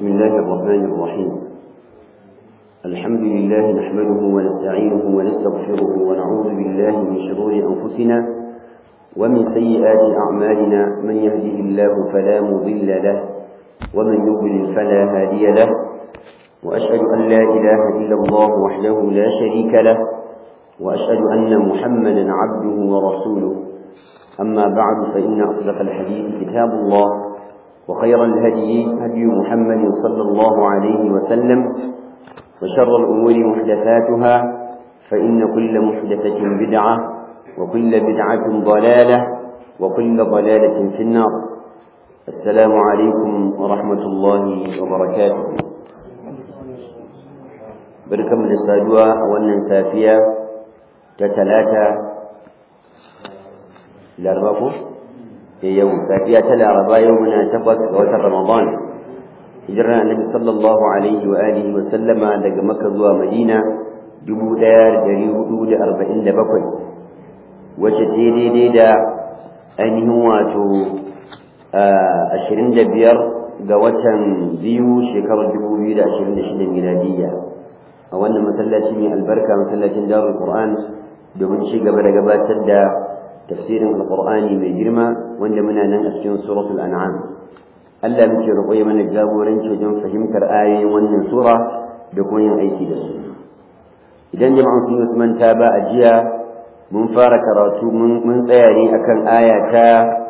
بسم الله الرحمن الرحيم الحمد لله نحمده ونستعينه ونستغفره ونعوذ بالله من شرور أنفسنا ومن سيئات أعمالنا من يهده الله فلا مضل له ومن يضلل فلا هادي له وأشهد أن لا إله إلا الله وحده لا شريك له وأشهد أن محمدا عبده ورسوله أما بعد فإن أصدق الحديث كتاب الله وخير الهدي هدي محمد صلى الله عليه وسلم وشر الأمور محدثاتها فإن كل محدثة بدعة وكل بدعة ضلالة وكل ضلالة في النار السلام عليكم ورحمة الله وبركاته بركم للسادوة أولا سافية تتلاتة لأربعكم yau safiya ta laraba yau muna takwas ga watan ramadan hijirar annabi sallallahu alaihi wa alihi wa sallama daga makka zuwa madina dubu ɗaya da dari hudu da arba'in da bakwai wacce ta daidai da ainihin wato ashirin da biyar ga watan biyu shekarar dubu biyu da ashirin da shida miladiyya a wannan masallaci mai albarka masallacin darul qur'an domin ci gaba da gabatar da tafsirin alqur'ani mai girma wanda muna nan a cikin suratul an'am Allah muke roƙo ya mana jagoranci wajen fahimtar ayoyin wannan sura da kuma yin aiki da su idan jama'an sun yi manta ba a jiya mun fara karatu mun tsaya ne akan aya ta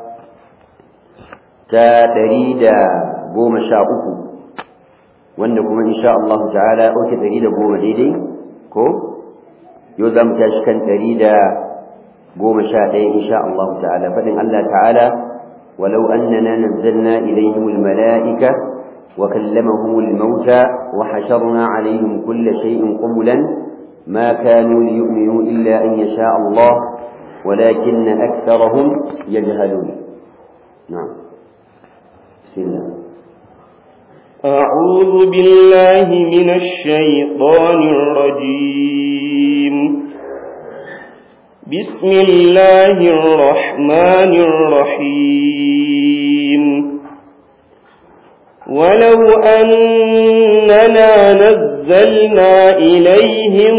ta ɗari da goma sha uku wanda kuma insha Allah ta'ala ɗauke ɗari da goma daidai ko yau za mu tashi kan ɗari da قوم شاء إن شاء الله تعالى فإن الله تعالى ولو أننا نزلنا إليهم الملائكة وكلمهم الموتى وحشرنا عليهم كل شيء قبلا ما كانوا ليؤمنوا إلا أن يشاء الله ولكن أكثرهم يجهلون نعم بسم الله أعوذ بالله من الشيطان الرجيم بسم الله الرحمن الرحيم ولو أننا نزلنا إليهم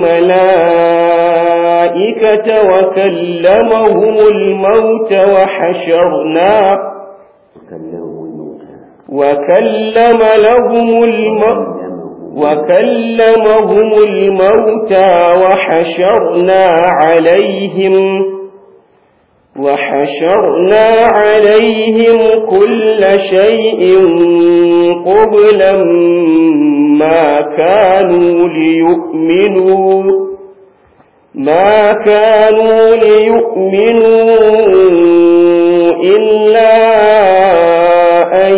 الملائكة وكلمهم الموت وحشرنا وكلم لهم الموت وكلمهم الموتى وحشرنا عليهم وحشرنا عليهم كل شيء قبلا ما كانوا ليؤمنوا ما كانوا ليؤمنوا إلا أن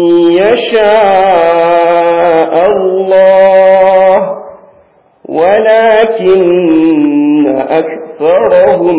يشاء الله ولكن أكثرهم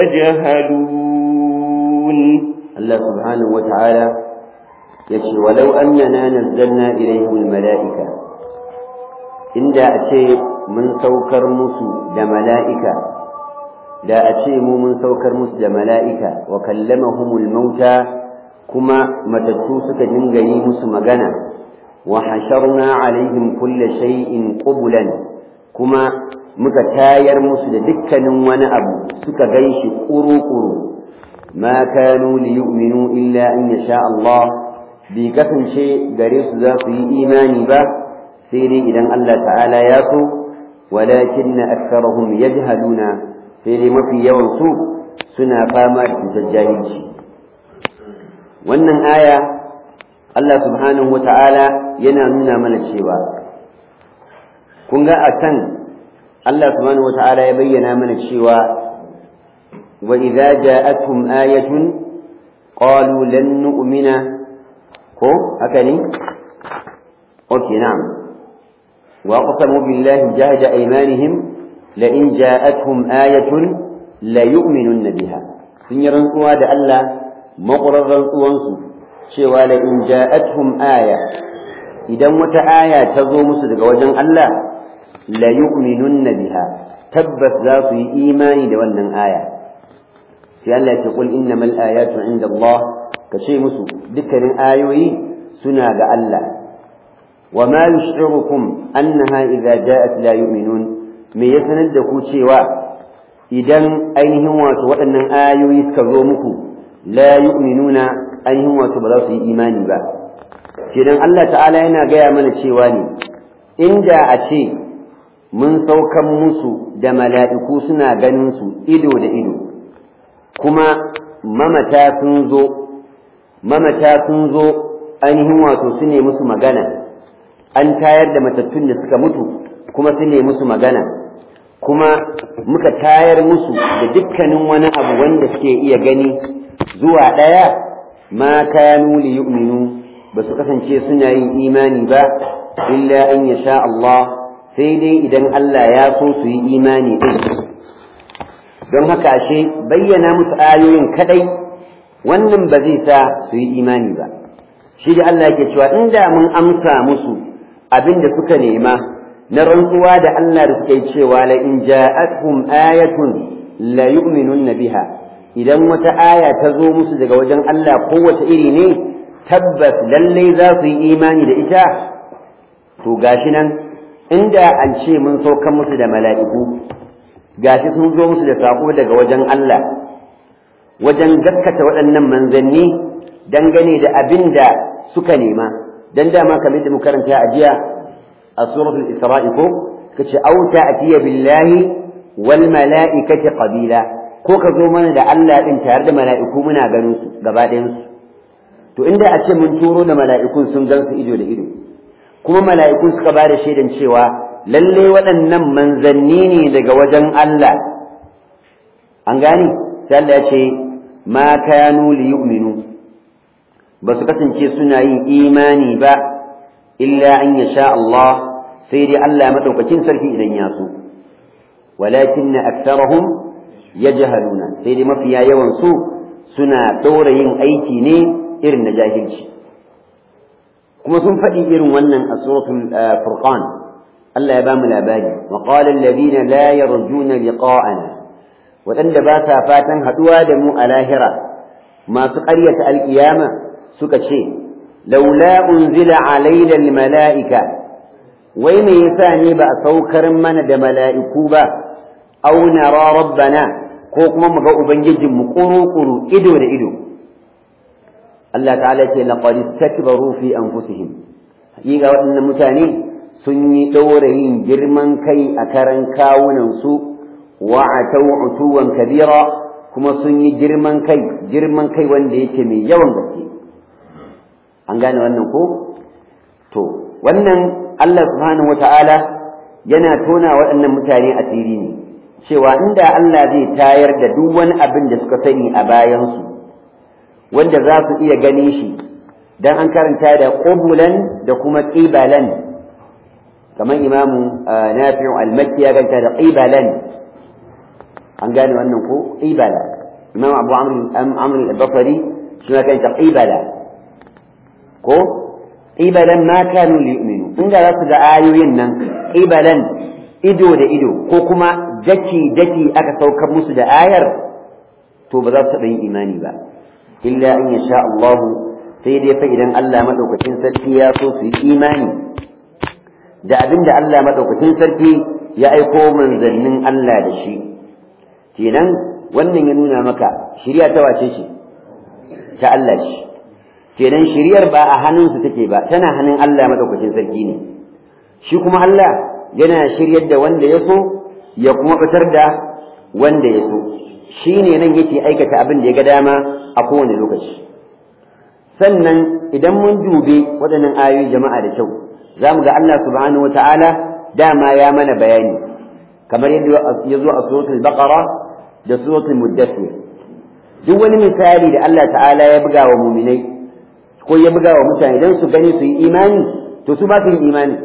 يجهلون الله سبحانه وتعالى يشي ولو أننا نزلنا إليهم الملائكة إن دا أشي من سوكر مسو دا ملائكة دا أشي من سوكر مسو دا ملائكة وكلمهم الموتى كما متتوسك جنجي مسو مغنى وحشرنا عليهم كل شيء قبلا كما muka tayar musu da dukkanin wani abu suka gan shi ƙuru-ƙuru ma kanu li yu'minu illa in yasha Allah bai kasance gare su za su yi imani ba sai dai idan Allah ta'ala ya so walakin na aksarahum yajhaluna sai dai mafi yawan su suna fama da cutar jahilci wannan aya Allah subhanahu wa ta'ala yana nuna mana cewa kun ga a can Allah subhanahu wa ta'ala ya bayyana mana cewa wa idza ja'atuhum ayatun qalu lan nu'mina ko haka ne okay na'am wa aqsamu billahi jahda aymanihim la in ja'atuhum ayatun la yu'minunna biha sun yi rantsuwa da Allah maƙurar rantsuwansu cewa la in ja'atuhum aya idan wata aya ta zo musu daga wajen Allah la yu'minunna biha tabbas za su yi imani da wannan aya sai Allah ya ce qul innamal ayatu inda Allah ka ce musu dukkanin ayoyi suna ga Allah wa ma yush'irukum annaha idza ja'at la yu'minun me ya sanar da ku cewa idan ainihin wato waɗannan ayoyi suka zo muku la yu'minuna ainihin wato ba za su yi imani ba kenan Allah ta'ala yana gaya mana cewa ne inda a ce mun saukan musu da mala'iku suna ganin su ido da ido kuma mamata sun zo mamata sun zo ainihin wato su ne musu magana an tayar da matattun da suka mutu kuma su ne musu magana kuma muka tayar musu da dukkanin wani abu wanda suke iya gani zuwa ɗaya ma kanu li yu'minu ba su kasance suna yin imani ba illa an yasha Allah sai dai idan Allah ya so su yi imani din don haka ashe bayyana musu ayoyin kadai wannan ba zai sa su yi imani ba shi da Allah yake cewa inda mun amsa musu abin da suka nema na rantsuwa da Allah da suke cewa la in ja'atuhum ayatun la yu'minunna biha idan wata aya ta zo musu daga wajen Allah kowace iri ne tabbas lallai za su yi imani da ita to gashi nan inda an ce mun saukan musu da mala'iku gashi sun zo musu da sako daga wajen Allah wajen gaskata waɗannan manzanni dangane da abin da suka nema dan dama kamar da muka karanta a jiya a suratul isra'i ko kace au ta'tiya billahi wal mala'ikati qabila ko ka zo mana da Allah din tare da mala'iku muna ganin su gaba ɗayan su to inda a ce mun turo da mala'ikun sun gan su ido da ido kuma mala'ikun suka ba da shaidan cewa lalle waɗannan manzanni ne daga wajen Allah an gane sai Allah ya ce ma kanu li yu'minu ba su kasance suna yin imani ba illa an yasha Allah sai dai Allah madaukakin sarki idan ya so walakinna aktharahum yajhaluna sai dai mafiya yawan su suna ɗora yin aiki ne irin na jahilci kuma sun faɗi irin wannan a suratul furqan Allah ya ba mu labari wa qala alladhina la yarjuna liqa'ana waɗanda ba sa fatan haɗuwa da mu a lahira masu ƙaryata alƙiyama suka ce laula unzila alaina almala'ika wai me yasa ne ba a saukar mana da mala'iku ba aw nara rabbana ko kuma mu ga ubangijinmu kuru-kuru ido da ido Allah ta'ala ce laqad istakbaru fi anfusihim hakika waɗannan mutane sun yi ɗaurayin girman kai a karan kawunan su wa atau utuwan kabira kuma sun yi girman kai girman kai wanda yake mai yawan gaske an gane wannan ko to wannan Allah subhanahu wata'ala yana tona waɗannan mutane asiri ne cewa inda Allah zai tayar da duk wani abin da suka sani a bayansu wanda za su iya ganin shi dan an karanta da qubulan da kuma qibalan kamar imamu nafi'u al-makki ya ganta da qibalan an gane wannan ko qibala imam abu amr amr al-basri shi ma kanta qibala ko qibalan ma kanu liyu'minu inda za su ga ayoyin nan qibalan ido da ido ko kuma daki daki aka saukar musu da ayar to ba za su taɓa yin imani ba illa in ya sha Allah sai dai fa idan Allah madaukakin sarki ya so su yi imani da abin da Allah madaukakin sarki ya aiko manzannin Allah da shi kenan wannan ya nuna maka shirya ta wace shi ta Allah shi kenan shiryar ba a hannunsu take ba tana hannun Allah madaukakin sarki ne shi kuma Allah yana shiryar da wanda ya so ya kuma fitar da wanda ya so shi ne nan yake aikata abin da ya ga dama a kowane lokaci sannan idan mun dube waɗannan ayoyi jama'a da kyau za mu ga Allah subhanahu wa ta'ala dama ya mana bayani kamar yadda ya zo a suratul baqara da suratul muddathir duk wani misali da Allah ta'ala ya buga wa muminai ko ya buga wa mutane don su gani su yi imani to su ba su yi imani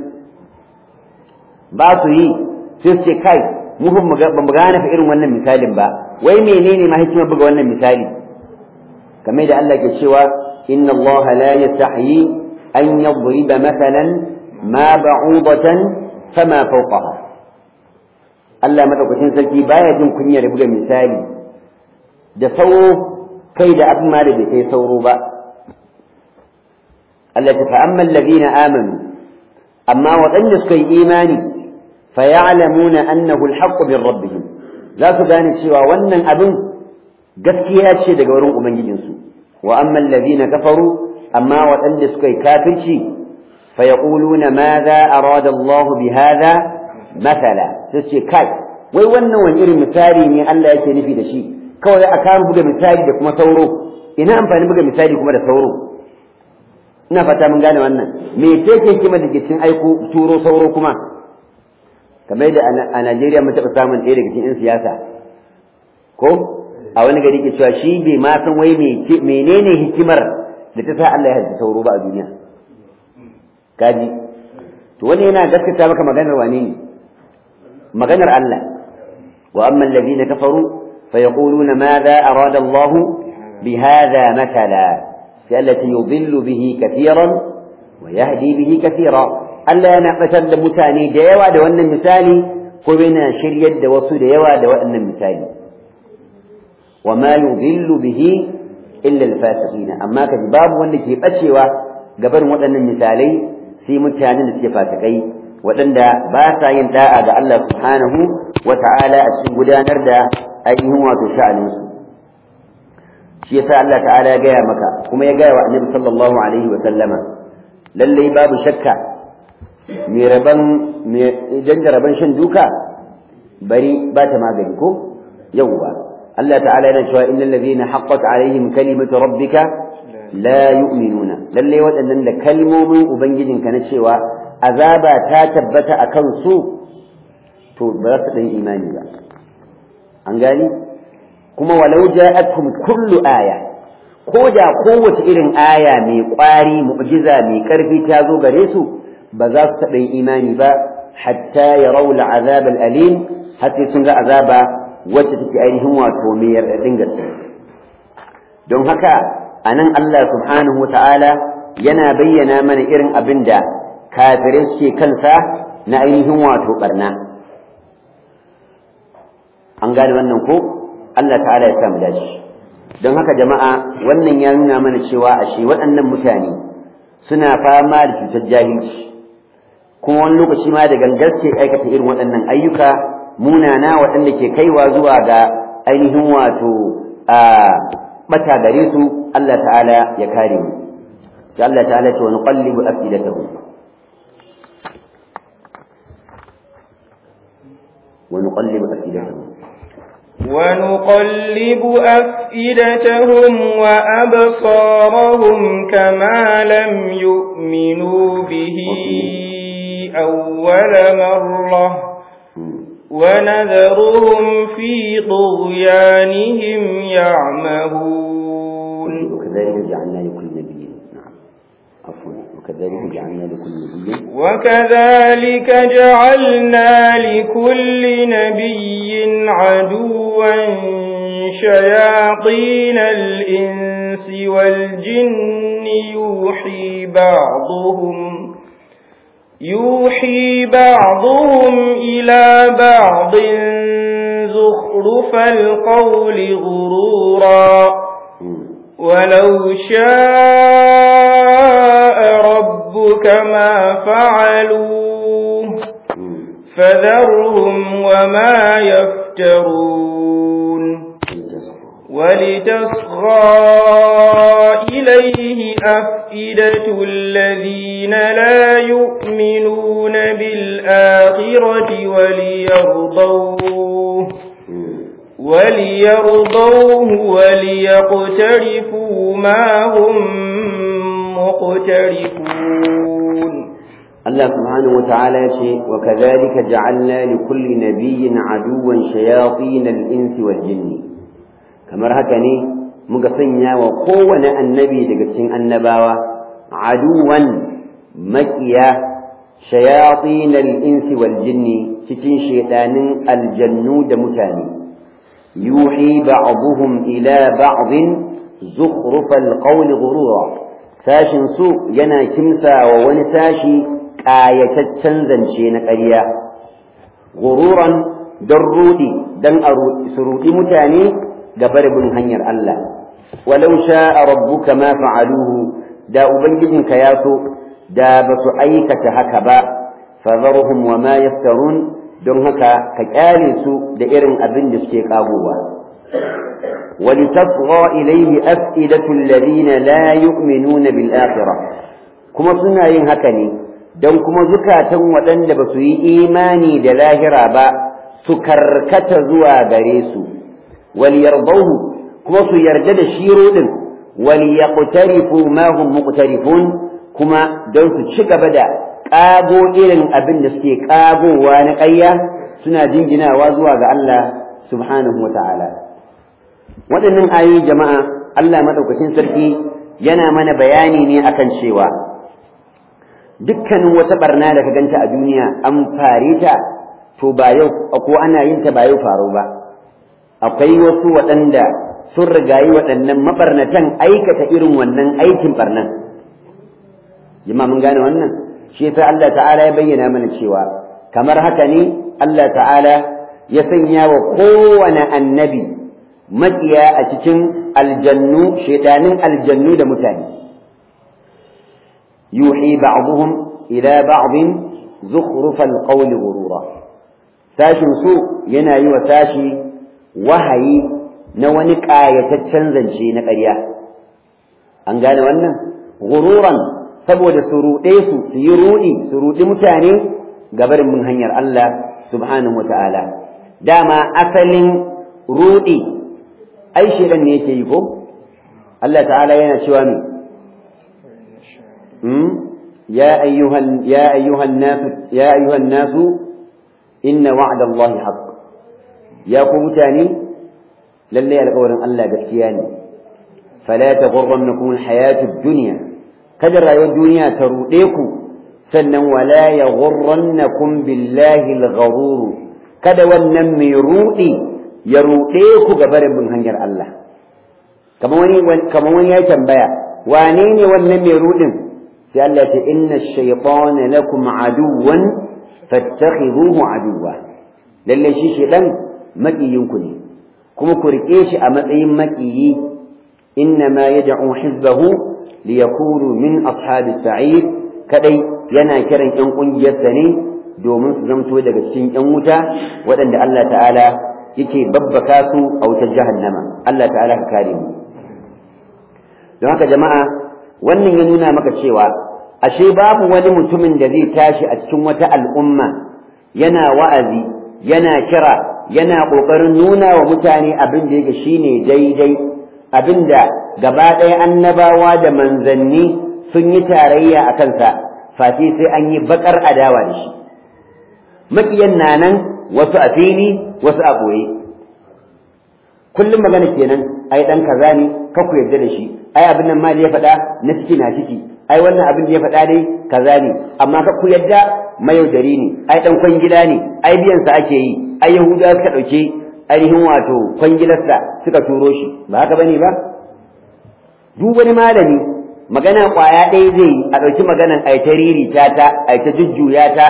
ba su yi sai su ce kai mu ba mu gane fa irin wannan misalin ba wai menene ma hikimar buga wannan misali kamar da Allah ke cewa inna Allah la yastahyi an yadriba mathalan ma ba'udatan fama fawqaha Allah madaukakin sarki baya jin kunyar buga misali da sauro kai da abin ma da bai kai sauro ba Allah ta fa'amma alladhina amanu amma waɗanda suka yi imani fa ya'lamuna annahu al-haqqu min rabbihim za su gane cewa wannan abin gaskiya ce daga wurin ubangijinsu wa amma alladhina kafaru amma waɗanda suka yi kafirci fa yaquluna madha arada Allah bi hadha mathala sai ce kai wai wannan wani irin misali ne Allah yake nufi da shi kawai a kan buga misali da kuma sauro ina amfani buga misali kuma da sauro ina fata mun gane wannan me ce ke kima da ke cin aiko turo sauro kuma kamar da a Najeriya mun taɓa samun ɗaya daga cikin 'yan siyasa ko a wani gari ke cewa shi bai ma san wai menene hikimar da ta sa Allah ya halitta sauro ba a duniya kaji to wani yana gaskata maka maganar wane ne maganar Allah wa amma alladhina kafaru fayaquluna madha arada Allah bihadha matala sai allati yudillu bihi kathiran wa yahdi bihi kathira Allah yana batar da mutane da yawa da wannan misali ko yana shiryar da wasu da yawa da waɗannan misali wa ma yudillu bihi illa al-fasiqina amma kaji babu wanda ke bacewa gaban waɗannan misalai sai mutanen da suke fasikai waɗanda ba sa yin da'a ga Allah subhanahu wa ta'ala a cikin gudanar da ainihin wato sha'aninsu shi yasa Allah ta'ala ya gaya maka kuma ya gaya wa annabi sallallahu alaihi wa sallama lallai babu shakka mai raban idan da raban shan duka bari ba ta magani ko yawwa Allah ta'ala yana cewa innal ladhina haqqat alaihim kalimatu rabbika la yu'minuna lalle waɗannan da kalmomin ubangijinka na cewa azaba ta tabbata a kansu to ba za su ɗan imani ba an gani kuma walau ja'atkum kullu aya ko da kowace irin aya mai ƙwari mu'jiza mai ƙarfi ta zo gare su ba za su taɓa yin imani ba hatta ya raula azab alim har sai sun ga azaba wacce take ainihin wato mai yarɗaɗin gaske don haka a nan Allah subhanahu wa ta'ala yana bayyana mana irin abin da kafirai suke kansa na ainihin wato barna an gane wannan ko Allah ta'ala ya samu dace don haka jama'a wannan ya nuna mana cewa ashe waɗannan mutane suna fama da cutar jahilci kuma wani lokaci ma da gangar ke aikata irin waɗannan ayyuka munana waɗanda ke kaiwa zuwa ga ainihin wato a bata gare su Allah ta'ala ya kare mu sai Allah ta'ala ce wa nuqallibu afidatahum ونقلب أفئدتهم ونقلب أفئدتهم وأبصارهم كما لم يؤمنوا به أول مرة ونذرهم في طغيانهم يعمهون وكذلك جعلنا لكل نبي نعم عفوا وكذلك جعلنا لكل نبي وكذلك جعلنا لكل نبي عدوا شياطين الإنس والجن يوحي بعضهم يوحي بعضهم إلى بعض زخرف القول غرورا ولو شاء ربك ما فعلوه فذرهم وما يفترون ولتصغى إليه أفئدة الذين لا يؤمنون بالآخرة وليرضوه وليرضوه وليقترفوا ما هم مقترفون الله سبحانه وتعالى يقول وكذلك جعلنا لكل نبي عدوا شياطين الإنس والجن كما هكني مقصنيا وقوة النبي لقسين النباوة عدوا مكيا شياطين الإنس والجن تتين شيطان الجنود متاني يوحي بعضهم إلى بعض زخرف القول غرورا ساشن سوء ينا كمسا ونساشي ƙayataccen zance na ƙarya gururan don ruɗi don su ruɗi mutane ga barbin hanyar Allah walau sha'a rabbuka ma fa'aluhu da ubangijinka ya so da ba su aikata haka ba fadharhum wa ma yaftarun don haka ka kyale su da irin abin da suke kagowa ولتصغى إليه أفئدة الذين لا يؤمنون بالآخرة كما سنة ينهكني don kuma zukatan waɗanda ba su yi imani da lahira ba su karkata zuwa gare su wal yardahu kuma su yarda da shiro din wal yaqtarifu ma hum muqtarifun kuma don su ci gaba da ƙago irin abin da suke ƙagowa na ƙarya suna jinginawa zuwa ga Allah subhanahu wa ta'ala waɗannan ayoyi jama'a Allah maɗaukacin sarki yana mana bayani ne akan cewa dukkanin wata barna da ka ganta a duniya an fare ta to ba yau ko ana yin ta ba yau faro ba akwai wasu waɗanda sun rigayi waɗannan mabarnatan aikata irin wannan aikin barnan jama'a mun gane wannan shi yasa Allah ta'ala ya bayyana mana cewa kamar haka ne Allah ta'ala ya sanya wa kowane annabi maƙiya a cikin aljannu shaidanin aljannu da mutane yuhi ba'dhum ila ba'dhin zukhrufal qawli ghurura sashin su yana yi wa sashi wahayi na wani ƙayataccen zance na ƙarya an gane wannan ghururan saboda su ruɗe su su yi ruɗi su ruɗi mutane gabarin mun hanyar Allah subhanahu wa ta'ala dama asalin ruɗi ai shedan ne yake yi ko Allah ta'ala yana cewa mi hmm ya ayyuhan ya ayyuhan nas ya ayyuhan nas inna wa'da Allah haqq ya ku mutane lalle alƙawarin Allah gaskiya ne fala taghurrannakum alhayatu ad-dunya kada rayuwar duniya ta ruɗe ku sannan wala yaghurrannakum billahi al-gharur kada wannan mai ruɗi ya ruɗe ku ga barin bin hanyar Allah kamar wani kamar wani ya tambaya wane ne wannan mai ruɗin sai Allah ce inna ash-shaytana lakum aduwwan fattakhiduhu aduwwa lalle shi shedan makiyin ku ne kuma ku rike shi a matsayin makiyi inna ma yad'u hizbahu liyakunu min ashabis sa'id kadai yana kiran yan kungiyarsa ne domin su zamto daga cikin yan wuta waɗanda Allah ta'ala yake babbaka su a wutar jahannama Allah ta'ala ka kare mu don haka jama'a wannan ya nuna maka cewa ashe babu wani mutumin da zai tashi a cikin wata al'umma yana wa'azi yana kira yana ƙoƙarin nuna wa mutane abin da yake shine daidai abin da gaba ɗaya annabawa da manzanni sun yi tarayya a kansa fati sai an yi baƙar adawa da shi maƙiyan na nan wasu a fili wasu a ɓoye kullum magana kenan ai ɗan kaza ne ka ku yarda da shi ai abin nan ma da ya faɗa na ciki na ciki ai wannan abin da ya faɗa dai kaza ne amma ka ku yarda mayaudari ne ai ɗan kwangila ne ai biyan sa ake yi ai yahudawa suka ɗauke ainihin wato kwangilarsa suka turo shi ba haka bane ba duk wani malami magana ƙwaya ɗaya zai a ɗauki maganan ai ta riri ta ta ai ta jujjuya ta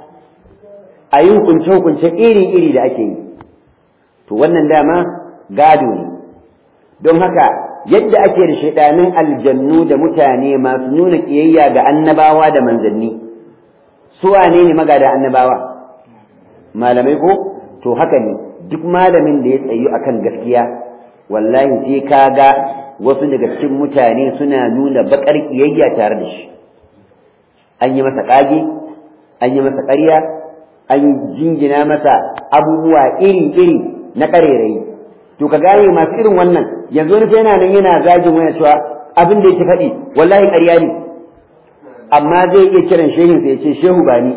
a yi hukunce-hukunce iri-iri da ake yi to wannan dama gado ne don haka yadda ake da shaidanin aljannu da mutane masu nuna ƙiyayya ga annabawa da manzanni su wane ne magada annabawa malamai ko to haka ne duk malamin da ya tsayu akan gaskiya wallahi sai ka ga wasu daga cikin mutane suna nuna baƙar ƙiyayya tare da shi an yi masa ƙage an yi masa ƙarya an jingina masa abubuwa iri-iri na ƙarerayi to ka gane masu irin wannan yanzu wani yana nan yana zagin wani cewa abin da yake faɗi wallahi ƙarya ne amma zai iya kiran shehin sai ya ce shehu ba ni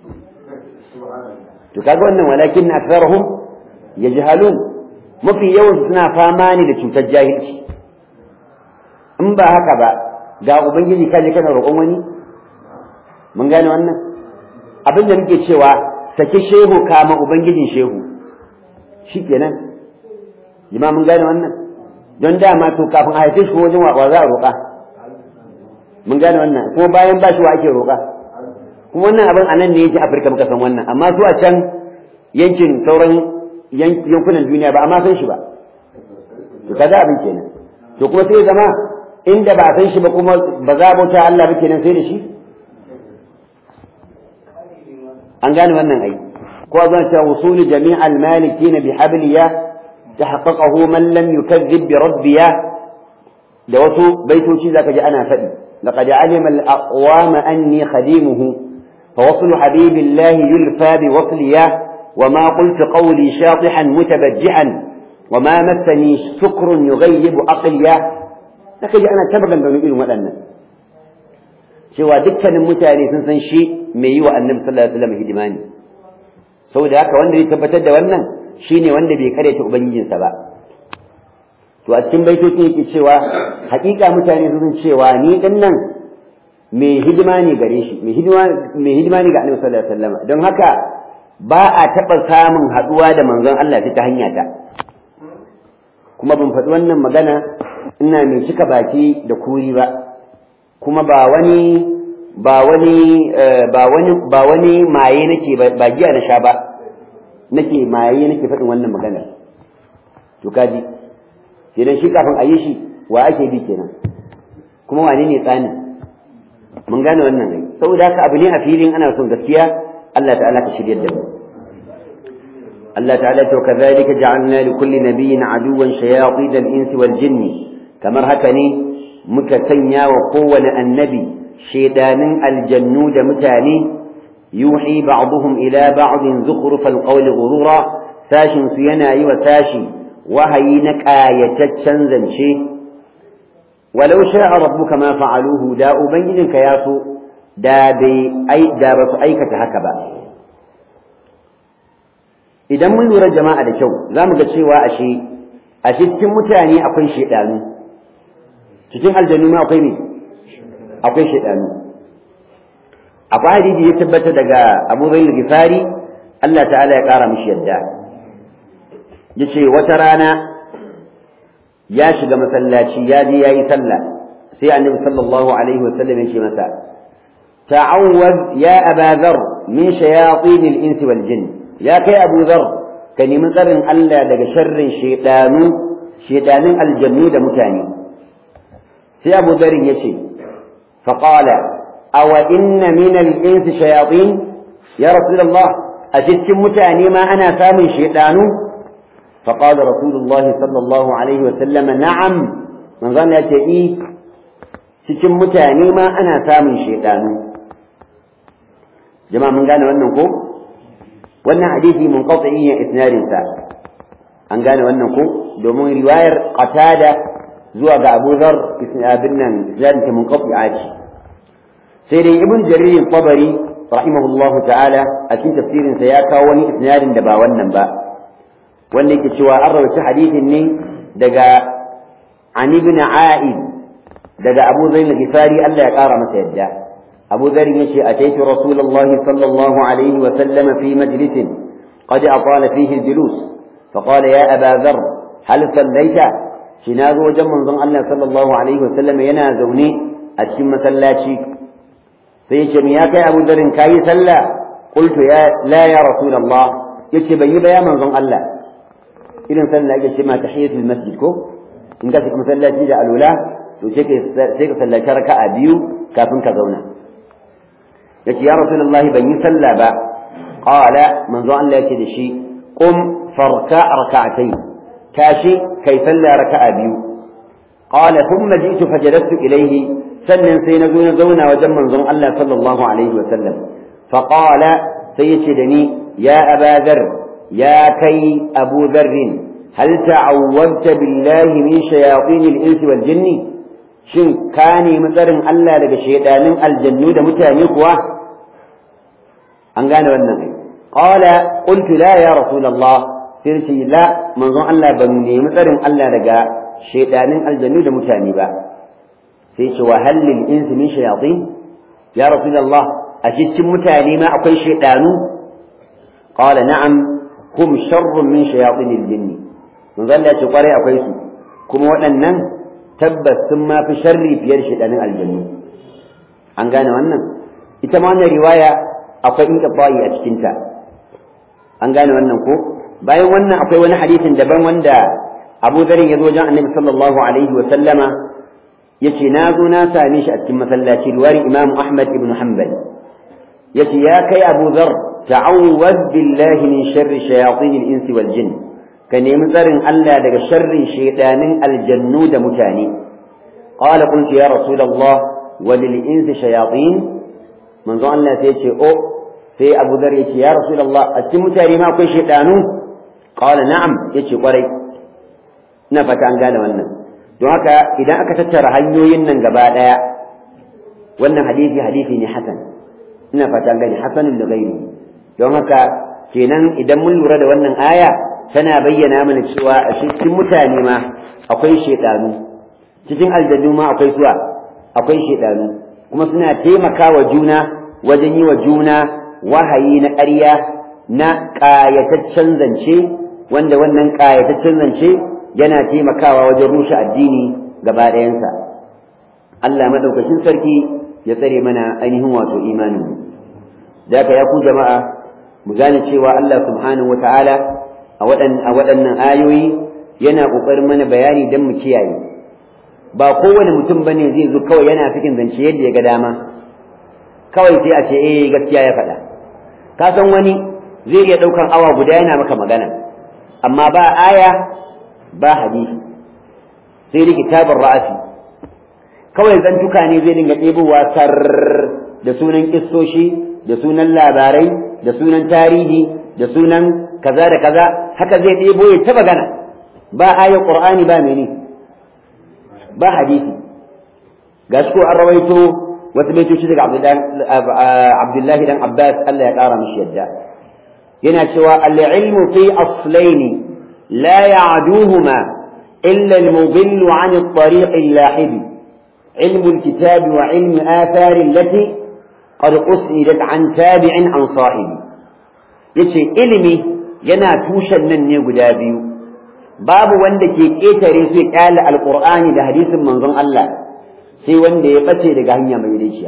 to kaga wannan walakin aktharuhum yajhalun mafi yawan suna fama ne da cutar jahilci in ba haka ba ga ubangiji kaje kana roƙon wani mun gane wannan abin da muke cewa saki shehu kama ubangijin shehu shikenan jima mun gane wannan don dama to kafin a haife shi ko wajen wa za a roƙa mun gane wannan kuma bayan ba shi wa ake roƙa kuma wannan abin anan ne yake afirka muka san wannan amma su a can yankin sauran yankunan duniya ba amma san shi ba to kaza abin kenan to kuma sai zama inda ba san shi ba kuma ba za a bauta Allah ba kenan sai da shi an gane wannan ai ko zan ta wusuli jami'al malikin bi habliya tahaqqaqahu man lam yukazzib bi rabbiya da wasu baitoci zaka ji ana faɗi laqad alima al aqwam anni khadimuhu fa waslu habibillahi yulfa bi wasliya وما قلت قولي شاطحا متبجعا وما مسني شكر يغيب عقليا لكن أنا تبغى بنو إلو مدنا cewa dukkanin mutane sun san shi mai yi wa annabi sallallahu alaihi wasallam hidimani saboda haka wanda ya tabbatar da wannan shine wanda bai karyata ubangijinsa ba to a cikin baitocin yake cewa hakika mutane sun san cewa ni din nan mai hidima ne gare shi mai hidima mai hidima ne ga annabi sallallahu alaihi wasallam don haka ba a taɓa samun haɗuwa da manzon Allah ta hanya ta kuma ban faɗi wannan magana ina mai cika baki da kuri ba kuma ba wani ba wani ba wani ba wani maye nake ba giya na sha ba nake maye nake faɗin wannan magana to kaji kenan shi kafin a yi shi wa ake bi kenan kuma wane ne tsani mun gane wannan ai saboda haka abu ne a filin ana son gaskiya Allah ta'ala ka shiryar da mu Allah ta'ala to kazalika ja'alna li kulli nabiyyin aduwan shayatin al-insi wal jinni kamar haka ne muka sanya wa kowane annabi shedanin aljannu da mutane yuhi ba'dhum ila ba'din zukhrufal qawli ghurura sashin su yana yi wa sashi wahayi na ƙayataccen zance walau sha'a rabbuka ma fa'aluhu da ubangijinka ya so da bai ai da ba su aikata haka ba idan mun lura jama'a da kyau za mu ga cewa ashe a cikin mutane akwai shedanu cikin aljanu ma akwai ne akwai shedanu akwai hadisi ya tabbata daga Abu Zaid al-Ghifari Allah ta'ala ya kara mishi yadda yace wata rana ya shiga masallaci ya je yayi sallah sai annabi sallallahu alaihi wasallam ya ce masa ta'awwaz ya aba dhar min shayatin al-ins wal jinn ya kai abu dhar ka nemi tsarin Allah daga sharrin shedanu shedanin aljannu da mutane sai abu dhar ya ce fa qala aw inna min al-ins shayatin ya rasulullah a cikin mutane ma ana samun shedanu فقال رسول الله صلى الله عليه وسلم نعم من ظن يتئي cikin mutane ma ana samun shaidanu jama'a mun gane wannan ko wannan hadisi mun qat'i ya isnadin sa an gane wannan ko domin riwayar qatada zuwa ga Abu Dharr isnadin nan isnadin ta mun qat'i ce sai dai ibn jarir tabari rahimahullahu ta'ala a cikin tafsirin sa ya kawo wani isnadin da ba wannan ba wanda yake cewa an rawaita hadisin ne daga an ibn a'id daga abu zain al-ghifari Allah ya kara masa yadda abu zar yace ataitu rasulullah sallallahu alaihi wa sallam fi majlis qad atala fihi al-julus فقال يا أبا ذر هل صليت شناغ وجم منظم الله صلى الله عليه وسلم ينا زوني أتشم مسلاتي سيشم يا كي أبو ذر كاي سلا قلت يا لا يا رسول الله يكتب يا منظم الله irin sallah ake ce ma tahiyatul masjid ko in ka shiga masallaci da alula to sai ka sai ka sallaci raka'a biyu kafin ka zauna yace ya rasulullahi ban yi sallah ba qala manzo Allah yake da shi qum farka rak'atayn tashi kai sallah raka'a biyu qala thumma ji'tu fajalastu ilayhi sannan sai na zo na zauna wajen manzon Allah sallallahu alaihi wa sallam fa qala sai yace da ni ya abadar يا كي أبو ذر هل تعوذت بالله من شياطين الإنس والجن شن كاني مثلا ألا لك شيطان الجنود متانيقوا أنقان والنبي قال قلت لا يا رسول الله سيرتي لا من ظن ألا بني مثلا ألا لك شيطان الجنود متانيبا سيرتي وهل للإنس من شياطين يا رسول الله أشدت متاني ما أقول شيطان قال نعم hum sharrun min shayatinil jinni mun zalla ce kware akwai su kuma waɗannan tabbas sun ma fi sharri biyar shedanin aljannu an gane wannan ita ma wannan riwaya akwai in bayi a cikin ta an gane wannan ko bayan wannan akwai wani hadisin daban wanda Abu Dharr ya zo wajen Annabi sallallahu alaihi wa sallama yace na zo na same shi a cikin masallaci riwayar Imam Ahmad ibn Hanbal yace ya kai Abu Dharr ta'awwaz billahi min sharri shayatinil insi wal jinn ka nemi tsarin Allah daga sharrin shaydanin aljannu da mutane qala qultu ya rasulullah wa lil insi shayatin manzo Allah sai ce o sai Abu Dhar yace ya rasulullah a cikin mutane ma akwai shaydanu qala na'am yace kwarai ina fata an gane wannan don haka idan aka tattara hanyoyin nan gaba daya wannan hadisi hadisi ne hasan ina fata an gane hasanun da gairi don haka kenan idan mun lura da wannan aya tana bayyana mana cewa a cikin mutane ma akwai shedanu cikin aljannu ma akwai suwa akwai shedanu kuma suna taimakawa juna wajen yi wa juna wahayi na ƙarya na ƙayataccen zance wanda wannan ƙayataccen zance yana taimakawa wajen rushe addini gaba ɗayansa Allah madaukakin sarki ya tsare mana ainihin wato imanin da ya ku jama'a mu gane cewa Allah subhanahu wata'ala a waɗannan ayoyi yana ƙoƙarin mana bayani don mu kiyaye ba kowane mutum bane zai zo kawai yana cikin zance yadda ya ga dama kawai sai a ce eh gaskiya ya faɗa ka san wani zai iya ɗaukan awa guda yana maka magana amma ba aya ba hadisi sai da kitabun ra'asi kawai zantuka ne zai dinga ɗebowa sar da sunan kissoshi da sunan labarai da sunan tarihi da sunan kaza da kaza haka zai ɗebo ya ta magana ba ayar qur'ani ba mene ba hadisi ga shi ko an rawaito wasu baitoci daga abdullahi dan abbas Allah ya ƙara mishi yadda yana cewa al-ilmu fi aslaini la ya'duhuma illa al-mudillu 'an at-tariq al-lahib ilmu al-kitab wa ilmu athar allati qad usnidat 'an tabi'in an sahibi yace ilimi yana tushen nan ne guda biyu babu wanda ke ƙetare su ya ƙyale alƙur'ani da hadisin manzon Allah sai wanda ya ɓace daga hanya mai daiciya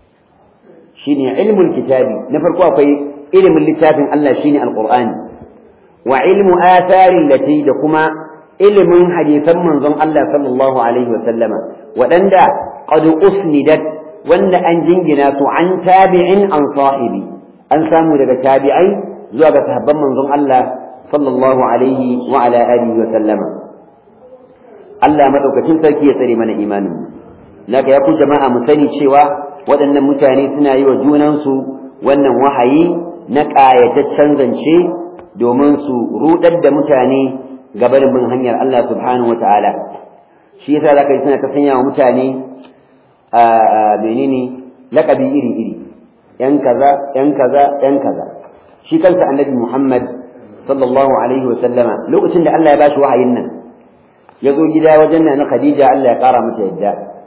shine ilmul kitabi na farko akwai ilimin littafin Allah shine alƙur'ani wa ilmu atharin lati da kuma ilimin hadisan manzon Allah sallallahu alaihi wa sallama waɗanda qad usnidat wanda an jingina su an tabi'in an sahibi an samu daga tabi'ai zuwa ga sahabban manzon Allah sallallahu alaihi wa ala alihi wa sallama Allah madaukakin sarki ya tsare mana imanin naka ya ku jama'a mu sani cewa waɗannan mutane suna yi wa junansu wannan wahayi na ƙayataccen zance domin su rudar da mutane gabanin bin hanyar Allah subhanahu wa ta'ala shi yasa zaka yi suna ta sanya wa mutane a menene laƙabi iri-iri ‘yan kaza, ‘yan kaza, ‘yan kaza. Shi kansa annabi Muhammad sallallahu alaihi wa sallama lokacin da Allah ya bashi wahayin nan ya zo gida wajen na Khadija Allah ya kara mata yadda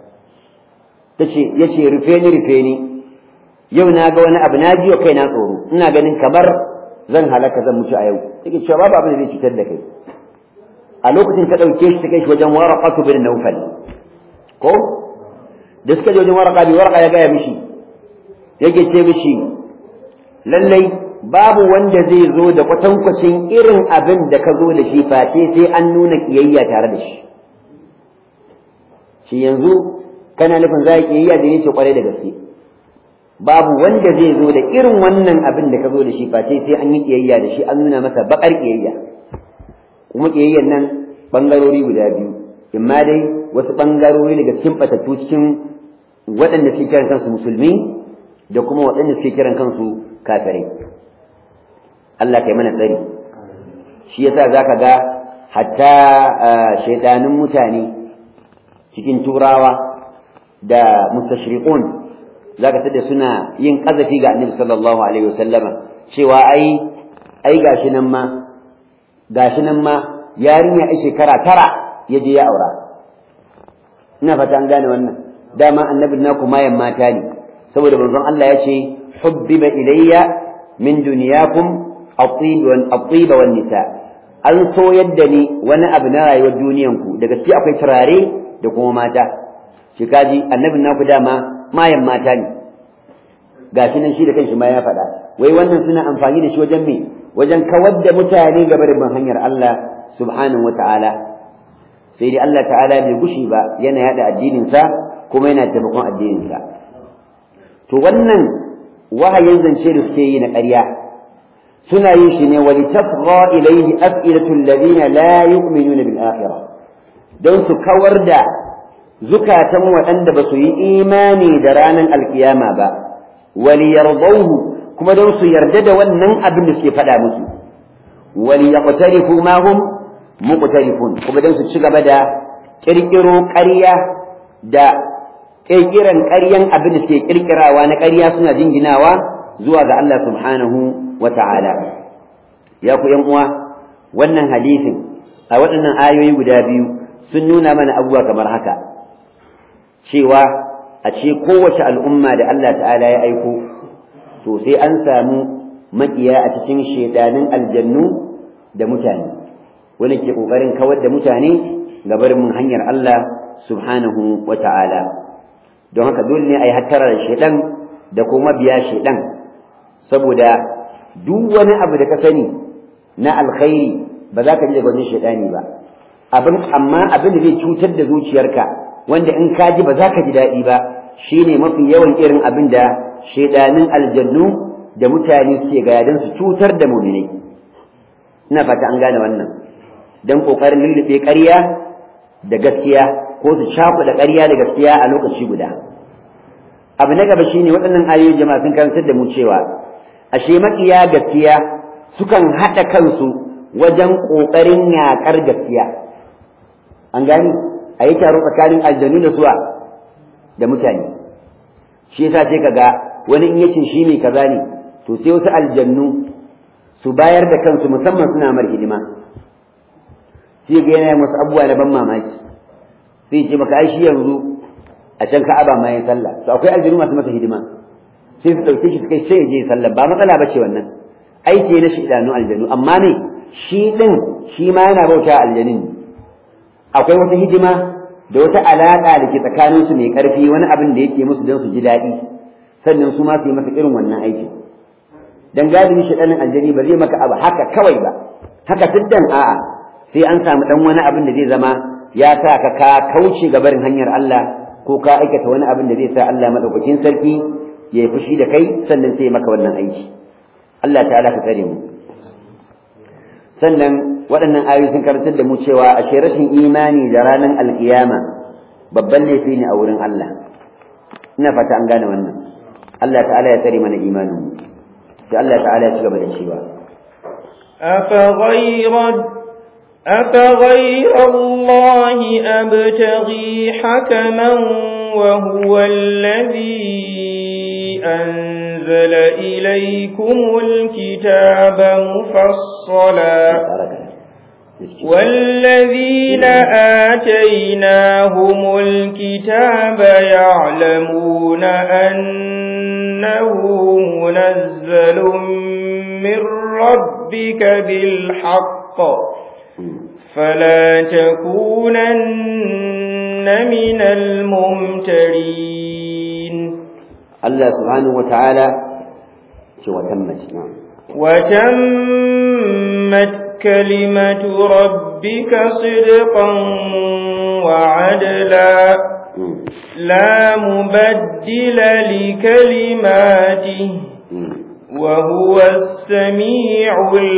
tace yace rufe ni rufe ni yau na ga wani abu na ji kai na tsoro ina ganin kamar zan halaka zan mutu a yau take cewa babu abin da zai cutar da kai a lokacin ta dauke shi ta kai shi wajen waraqatu bin nawfal ko da suka je wajen waraqa bi waraqa ya gaya mishi yake ce mishi lallai babu wanda zai zo da kwatankwacin irin abin da ka zo da shi face sai an nuna kiyayya tare da shi shi yanzu kana nufin za a kiyayya da yake kwarai da gaske babu wanda zai zo da irin wannan abin da ka zo da shi face sai an yi kiyayya da shi an nuna masa bakar kiyayya kuma kiyayyan nan bangarori guda biyu imma dai wasu bangarori daga cikin batattu cikin waɗanda suke kiran kansu musulmi da kuma waɗanda suke kiran kansu kafirai Allah kai mana tsari shi yasa zaka ga hatta shaidanin mutane cikin turawa da mustashriqun zaka tada suna yin kazafi ga Annabi sallallahu alaihi wasallama cewa ai ai gashi nan ma gashi nan ma yarinya ai shekara tara ya je ya aura ina fata an gane wannan dama annabin naku mayan mata ne saboda manzon Allah ya ce hubbiba ilayya min duniyakum الطيب والنساء an so yadda ni wani abu na rayuwar duniyanku da gaske akwai turare da kuma mata shi kaji annabin naku dama mayan mata ne gashi nan shi da kanshi ma ya faɗa wai wannan suna amfani da shi wajen me wajen kawar da mutane gaba da bin hanyar Allah subhanahu wata'ala sai dai Allah ta'ala bai gushi ba yana yada addinin sa kuma yana taimakon addinin sa to wannan wahayin zance da suke yi na ƙarya suna yin shi ne wali tafgha ilayhi af'ilatul ladina la yu'minuna bil akhirah don su kawar da zukatan waɗanda ba su yi imani da ranar alkiyama ba wali yardauhu kuma don su yarda da wannan abin da suke faɗa musu wali yaqtarifu ma hum muqtarifun kuma don su ci gaba da kirkiro ƙarya da kirkiran ƙaryan abin da suke kirkirawa na ƙarya suna jinginawa zuwa ga Allah subhanahu wa ta'ala ya ku yan uwa wannan hadisin a waɗannan ayoyi guda biyu sun nuna mana abubuwa kamar haka cewa a ce kowace al'umma da Allah ta'ala ya aiko to sai an samu makiya a cikin shedanin aljannu da mutane wani ke ƙoƙarin kawar da mutane ga barin mun hanyar Allah subhanahu wa ta'ala don haka dole ne a yi hattara da shedan da kuma biya shedan saboda duk wani abu da ka sani na alkhairi ba za ka ji daga wajen shaidani ba abin amma abin da zai cutar da zuciyarka wanda in ka ji ba za ka ji daɗi ba shine mafi yawan irin abin da shaidanin aljannu da mutane suke gaya don su cutar da muminai ina fata an gane wannan don ƙoƙarin lullube ƙarya da gaskiya ko su cakuɗa ƙarya da gaskiya a lokaci guda abu na gaba shine waɗannan ayoyi jama'a sun karantar da mu cewa ashe makiya gaskiya sukan haɗa kansu wajen ƙoƙarin yaƙar gaskiya an gani a yi taro tsakanin aljanu da suwa da mutane shi yasa sai kaga wani in yace shi mai kaza ne to sai wasu aljannu su bayar da kansu musamman suna mar hidima sai ga yana masu abubuwa na ban mamaki sai ce maka ai shi yanzu a can ka'aba ma ya sallah to akwai aljanu masu masa hidima sai su ɗauke shi su kai sai ya je sallah ba matsala ba ce wannan aiki na shaidanu aljanu amma ne shi ɗin shi ma yana bauta aljanin akwai wata hidima da wata alaƙa da ke tsakaninsu mai ƙarfi wani abin da yake musu don su ji daɗi sannan su ma su yi masa irin wannan aikin dan galibi shaidanin aljani ba zai maka abu haka kawai ba haka siddan a'a sai an samu dan wani abin da zai zama ya sa ka ka kauce ga barin hanyar Allah ko ka aikata wani abin da zai sa Allah madaukakin sarki ya yi fushi da kai sannan sai maka wannan aiki Allah ta'ala ka tsare mu sannan waɗannan ayoyi sun karantar da mu cewa a rashin imani da ranar alkiyama babban laifi ne a wurin Allah ina fata an gane wannan Allah ta'ala ya tsare mana imanin mu sai Allah ta'ala ya ci gaba da cewa أفغير أفغير الله أبتغي حكما وهو الذي أنزل إليكم الكتاب مفصلا والذين آتيناهم الكتاب يعلمون أنه منزل من ربك بالحق فلا تكونن من الممترين الله سبحانه وتعالى وتمت نعم وتمت كلمة ربك صدقا وعدلا لا مبدل لكلماته وهو السميع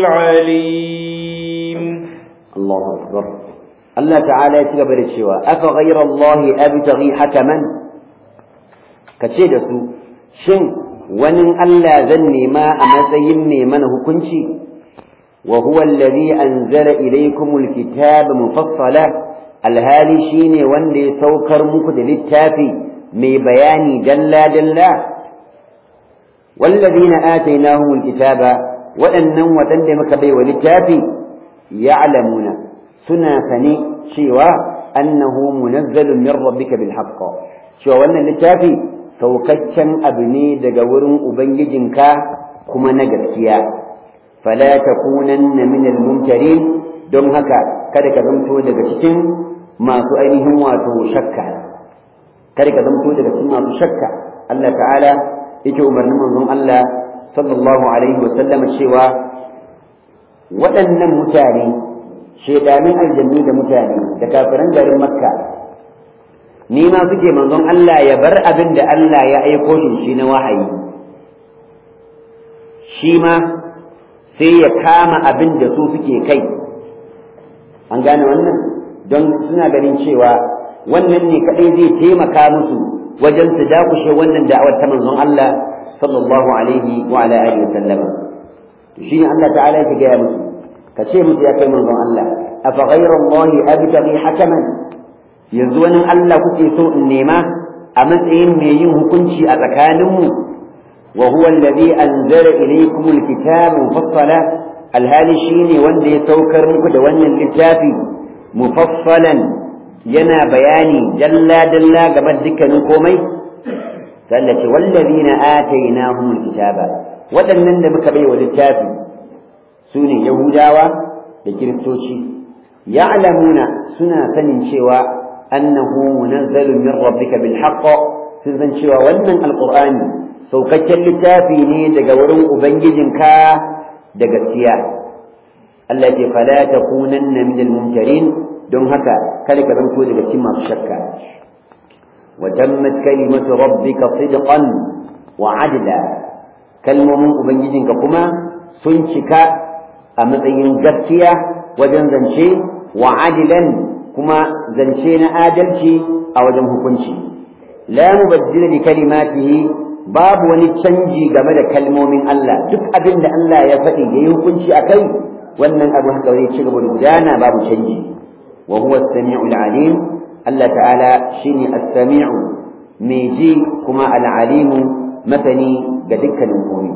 العليم الله أكبر الله تعالى يتقبل الشواء أفغير الله أبتغي حكما كتشيدة شن ونن ألا ذني ما أمسيني منه كنشي وهو الذي أنزل إليكم الكتاب مفصلا الهالي شيني وندي سوكر مكد للتافي مي بياني جلا جلا والذين آتيناهم الكتاب وأنهم وتندمك بي وللتافي يعلمون سنا فني شيوا أنه منزل من ربك بالحق شيوا وأن للتافي سوكتشن أبني دقور أبنججنك كما نجرتيا فلا تكونن من الممترين don haka kada ka zamto daga cikin masu ainihin wato shakka kada ka zamto daga cikin masu shakka Allah ta'ala yake umarnin manzon Allah sallallahu alaihi wa sallama cewa waɗannan mutane shedanin aljanni da mutane da kafiran garin makka ni ma suke manzon Allah ya bar abin da Allah ya aiko shi shi na wahayi shi ma sai ya kama abin da su suke kai an gane wannan don suna ganin cewa wannan ne kadai zai taimaka musu wajen su dakushe wannan da'awar ta manzon Allah sallallahu alaihi wa ala alihi wasallama to shine Allah ta'ala yake gaya musu ka ce musu ya kai manzon Allah afa ghayra Allah abtaghi hakaman yanzu wani Allah kuke so in nema a matsayin mai yin hukunci a tsakaninmu wa huwa alladhi anzala ilaykum alkitaba mufassala alhali shine wanda ya saukar muku da wannan littafi mufassalan yana bayani dalla dalla game da dukkanin komai sallace wallazina atainahum alkitaba waɗannan da muka bai wa littafi su ne yahudawa da kiristoci ya'lamuna suna sanin cewa annahu munazzalun min rabbika bil haqq sun san cewa wannan alqur'ani saukakken littafi ne daga wurin ubangijinka da gaskiya Allah ce fala takunanna min al-mumtarin don haka kada ka zanto daga cikin masu shakka wa tammat kalimatu rabbika sidqan wa adla kalmomin ubangijinka kuma sun cika a matsayin gaskiya wajen zance wa adilan kuma zance na adalci a wajen hukunci la mubaddila li kalimatihi babu wani canji game da kalmomin Allah duk abin da Allah ya faɗi ya yi hukunci a kai wannan abu haka zai ci gaba da gudana babu canji wa huwa as-sami'ul alim Allah ta'ala shine as-sami'u mai ji kuma al-alimu masani ga dukkanin komai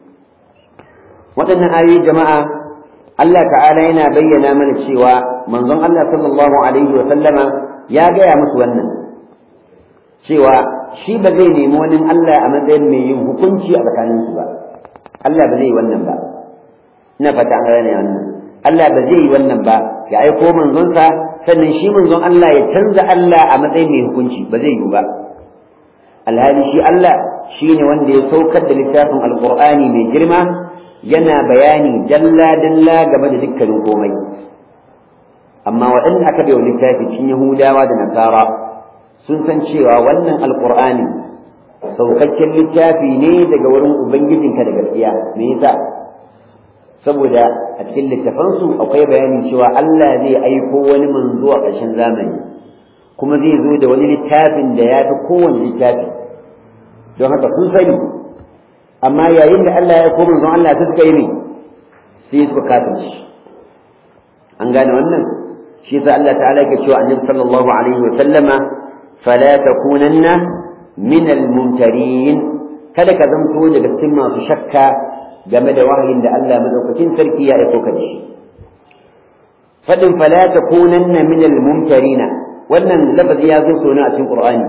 waɗannan ayoyi jama'a Allah ta'ala yana bayyana mana cewa manzon Allah sallallahu alaihi wa sallama ya gaya musu wannan cewa shi ba zai nemi wani Allah a matsayin mai yin hukunci a tsakaninsu ba Allah ba zai yi wannan ba ina fata an gane wannan Allah ba zai yi wannan ba ya aiko manzonsa sannan shi manzon Allah ya canza Allah a matsayin mai hukunci ba zai yi ba alhali shi Allah shine wanda ya saukar da littafin alqur'ani mai girma yana bayani dalla dalla game da dukkanin komai amma waɗanda aka bai wa littafi cikin Yahudawa da Nasara sun san cewa wannan alqur'ani saukakken littafi ne daga wurin ubangijinka da gaskiya me yasa saboda a cikin littafansu akwai bayanin cewa Allah zai aiko wani manzo a ƙarshen zamani kuma zai zo da wani littafin da ya fi kowane littafi don haka sun sani amma yayin da Allah ya koma manzon Allah suka yi ne sai suka kafirci an gane wannan shi yasa Allah ta'ala ke cewa annabi sallallahu alaihi wa sallama fala takunanna min al-mumtarin kada ka zanto daga cikin masu shakka game da wahayin da Allah madaukakin sarki ya aiko ka da shi fadin fala takunanna min al-mumtarina wannan lafazi ya zo sona a cikin Qur'ani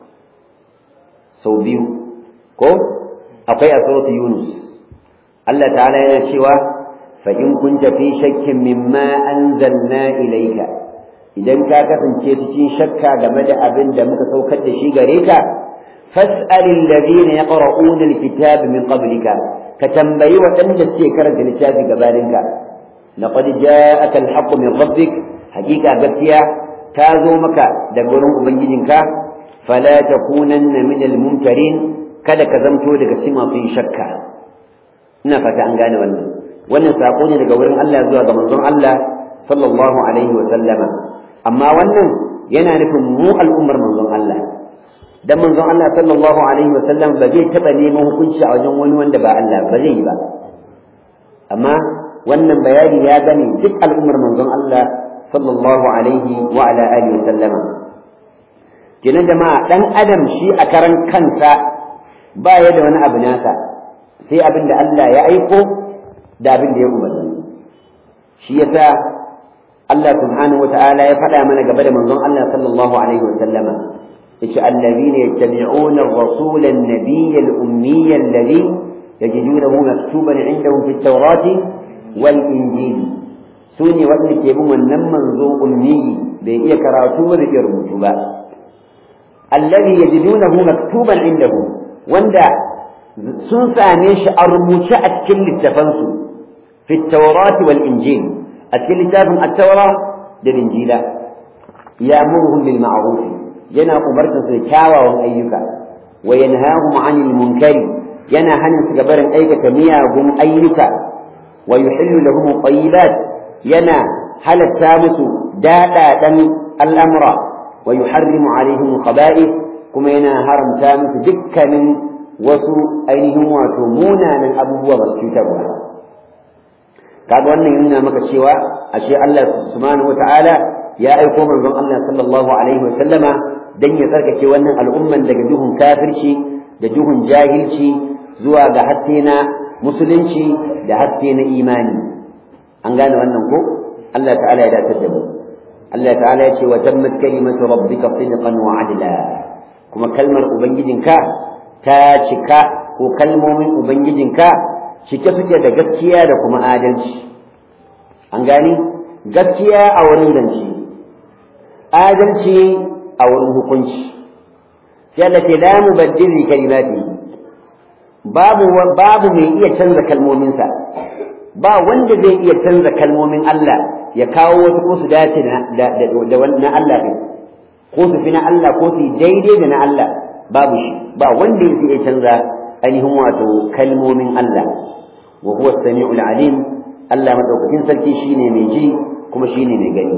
sau biyu ko akwai a suratu Yunus Allah ta'ala yana cewa fa in kunta fi shakkin mimma anzalna ilayka idan ka kasance cikin shakka game da abin da muka saukar da shi gare ka فاسأل الذين يقرؤون الكتاب من قبلك كتنبي وتند كرنت الكتاب قبالك لقد جاءك الحق من ربك حقيقة قبتيا كاذو مكا دقرون أبنجدك فلا تكونن من الممترين kada ka zamto daga sima fi shakka ina fata an gane wannan wannan sako ne daga wurin Allah zuwa ga manzon Allah sallallahu alaihi wa sallama amma wannan yana nufin mu al'ummar manzon Allah dan manzon Allah sallallahu alaihi wa sallam ba zai taba neman hukunci a wajen wani wanda ba Allah ba zai yi ba amma wannan bayani ya gane duk al'ummar manzon Allah sallallahu alaihi wa ala alihi wa sallama kenan jama'a dan adam shi a karan kansa ba ya da wani abu nasa sai abin da Allah ya aiko da abin da ya umarni shi yasa Allah subhanahu wa ta'ala ya faɗa mana gaba da manzon Allah sallallahu alaihi wa sallama إيش الذين يتبعون الرسول النبي الأمي الذي يجدونه مكتوبا عندهم في التوراة والإنجيل سوني وابن كيبون نمن ذو أمي بإيه كراتوه ذكر مجوبا الذي يجدونه مكتوبا عندهم وندا سنسى نيش أرموش أتكل التفنس في التوراة والإنجيل أتكل التفن التوراة للإنجيل يأمرهم بالمعروف yana umartar su kyawawan ayyuka wa yanhahum 'anil munkari yana hanin su gabarin aikata miyagun ayyuka wa yuhillu lahum tayyibat yana halatta musu daɗaɗan al'amura wa yuharrimu alaihim khaba'ith kuma yana haramta musu dukkanin wasu ainihin wato munanan abubuwa masu cutarwa kaga wannan yana maka cewa ashe Allah subhanahu wata'ala ya aiko manzon Allah sallallahu alaihi wa sallama dan ya tsarkake wannan al'umman daga duhun kafirci da duhun jahilci zuwa ga haske na musulunci da haske na imani an gane wannan ko Allah ta'ala ya dace da mu Allah ta'ala ya ce wa tammat kalimatu rabbika sidqan wa adla kuma kalmar ubangijinka ta cika ko kalmomin ubangijinka cike suke da gaskiya da kuma adalci an gani gaskiya a wurin zance adalci a wurin hukunci sai Allah ce la mubaddil li kalimati babu babu mai iya canza kalmominsa ba wanda zai iya canza kalmomin Allah ya kawo wasu ko su dace da na Allah din ko su fi na Allah ko su daidai da na Allah babu shi ba wanda ya iya canza ainihin wato kalmomin Allah wa huwa as-sami'ul alim Allah madaukakin sarki shine mai ji kuma shine mai gani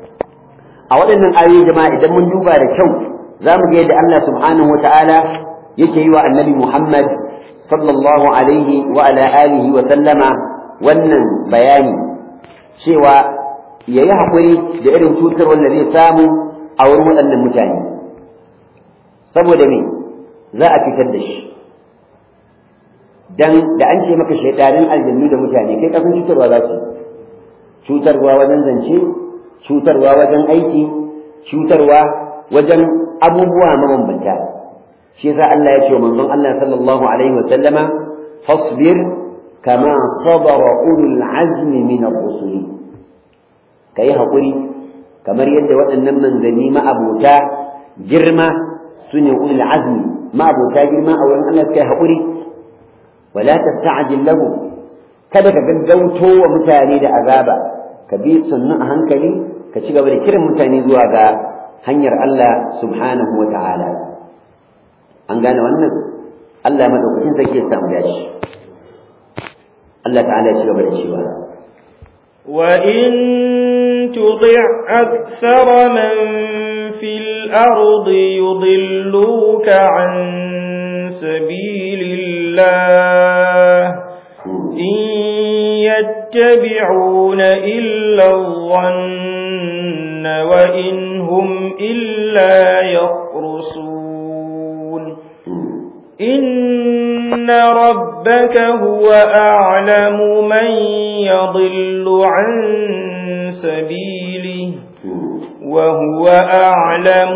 a waɗannan ayoyi jama'a idan mun duba da kyau za mu ga yadda Allah subhanahu wata'ala yake yi wa annabi Muhammad sallallahu alaihi wa ala alihi wa sallama wannan bayani cewa ya yi haƙuri da irin cutar wanda zai samu a wurin waɗannan mutane saboda me za a fitar da shi dan da an ce maka shaidanin aljannu da mutane kai kafin cutarwa za su cutarwa wajen zance cutarwa wajen aiki cutarwa wajen abubuwa mabambanta shi yasa Allah ya ce wa manzon Allah sallallahu alaihi wa sallama fasbir kama sabara ulul azmi min ar-rusul kai hakuri kamar yadda waɗannan manzanni ma'abota girma sune ulul azmi ma'abota girma a wurin Allah kai hakuri wala tasta'jil lahu kada ka gaggauto wa mutane da azaba ka bi sunnu a hankali ka ci gaba da kiran mutane zuwa ga hanyar Allah subhanahu wa ta'ala an gane wannan Allah madaukakin sarki ya samu dashi Allah ta'ala ya ci gaba da cewa وإن تطع أكثر من في الأرض يضلوك عن سبيل الله إن يتبعون إلا الظن وإن هم إلا يخرصون إن ربك هو أعلم من يضل عن سبيله وهو أعلم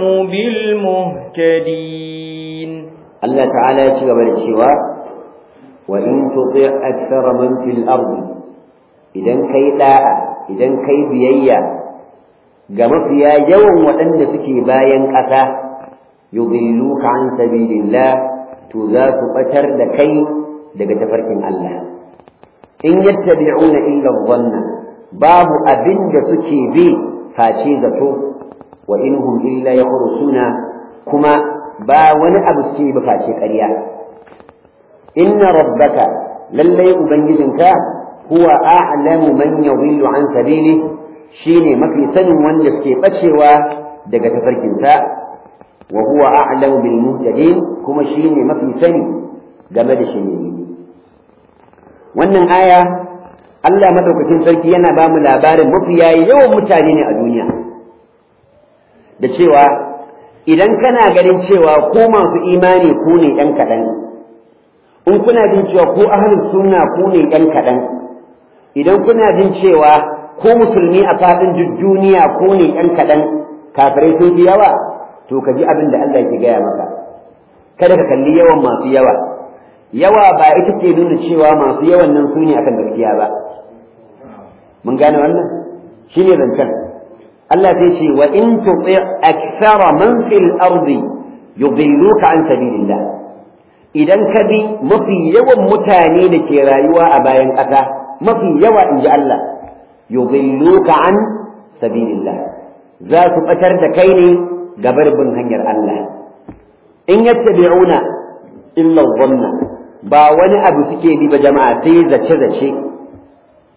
بالمهتدين الله تعالى يتشغب الشواء وإن تطيع أكثر من في الأرض إذا كي لا إذا كي بيئة قام فيها يوم وأن سكي باين قتا يضلوك عن سبيل الله تذات بشر لكي دقة فرق الله إن يتبعون إلا الظن باب أبن سكي بي فاشيزته وإنهم إلا يخرسون كما با wani abu ce ba face ƙarya inna rabbaka lallai ubangijinka huwa a'lamu man yadhillu an sabili shine mafi sanin wanda suke bacewa daga tafarkinsa wa huwa a'lamu bil muhtadin kuma shine mafi sani game da shiriyi wannan aya Allah madaukakin sarki yana ba mu labarin mafiya yawan mutane ne a duniya da cewa idan kana ganin cewa ko masu imani ku ne ɗan kaɗan in kuna jin cewa ko ahlus sunna ku ne ɗan kaɗan idan kuna jin cewa ko musulmi a faɗin duniya ku ne ɗan kaɗan kafirai sun fi yawa to ka ji abin da Allah ke gaya maka kada ka kalli yawan masu yawa yawa ba ita ke nuna cewa masu yawan nan su ne akan gaskiya ba mun gane wannan shine zancen Allah sai ce wa in tuti akthara man fil ardi yudilluka an sabilillah idan ka bi mafi yawan mutane da ke rayuwa a bayan ƙasa mafi yawa inji Allah yudilluka an sabilillah za su batar da kai ne gabar bin hanyar Allah in yattabi'una illa dhanna ba wani abu suke bi ba jama'a sai zace zace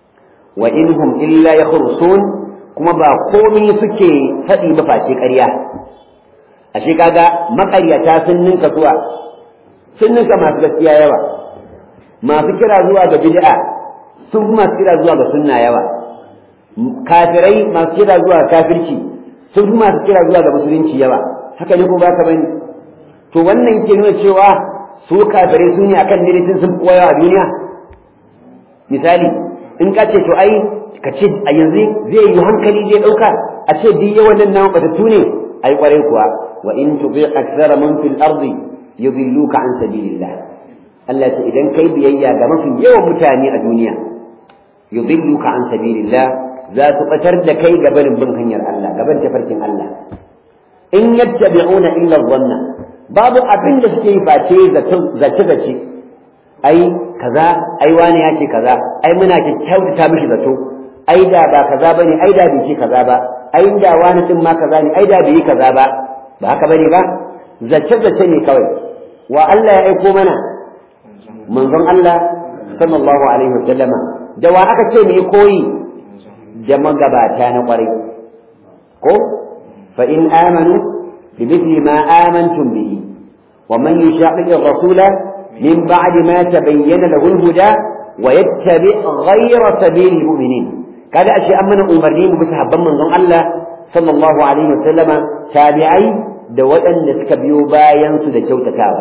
wa inhum illa yakhrusun kuma ba komai suke faɗi ba face ƙarya ashe kaga maƙaryata sun ninka zuwa sun ninka masu gaskiya yawa masu kira zuwa ga bid'a sun fi masu kira zuwa ga sunna yawa kafirai masu kira zuwa ga kafirci sun fi masu kira zuwa ga musulunci yawa haka ne ko baka bane to wannan ke nuna cewa su kafirai sun yi akan daidaitun sun fi a duniya misali in ka ce to ai ka ce a yanzu zai yi hankali zai ɗauka a ce duk yawan nan nawa batattu ne ai kwarai kuwa wa in tubi aktsara man fil ardi yudilluka an sabilillah Allah ta idan kai biyayya ga mafi yawan mutane a duniya yudilluka an sabilillah za su batar da kai ga barin bin hanyar Allah gaban tafarkin Allah in yattabi'una illa dhanna babu abin da suke yi face zace zace ai kaza ai wani ya ce kaza ai muna kyautata mishi zato ai da ba kaza bane ai da bai ce kaza ba ai da wani din ma kaza ne ai da bai yi kaza ba ba haka bane ba zace zace ne kawai wa Allah ya aiko mana manzon Allah sallallahu alaihi wasallam da wa aka ce mu koyi da magabata na kwarai ko fa in amanu bimithli ma amantum bihi wa man yushaqiq ar-rasula min ba'di ma tabayyana lahu al-huda wa yattabi ghayra sabili al-mu'minin kada ashe an mana umarni mu bi sahabban manzon Allah sallallahu alaihi wasallama tabi'ai da waɗanda suka biyo bayan su da kyautatawa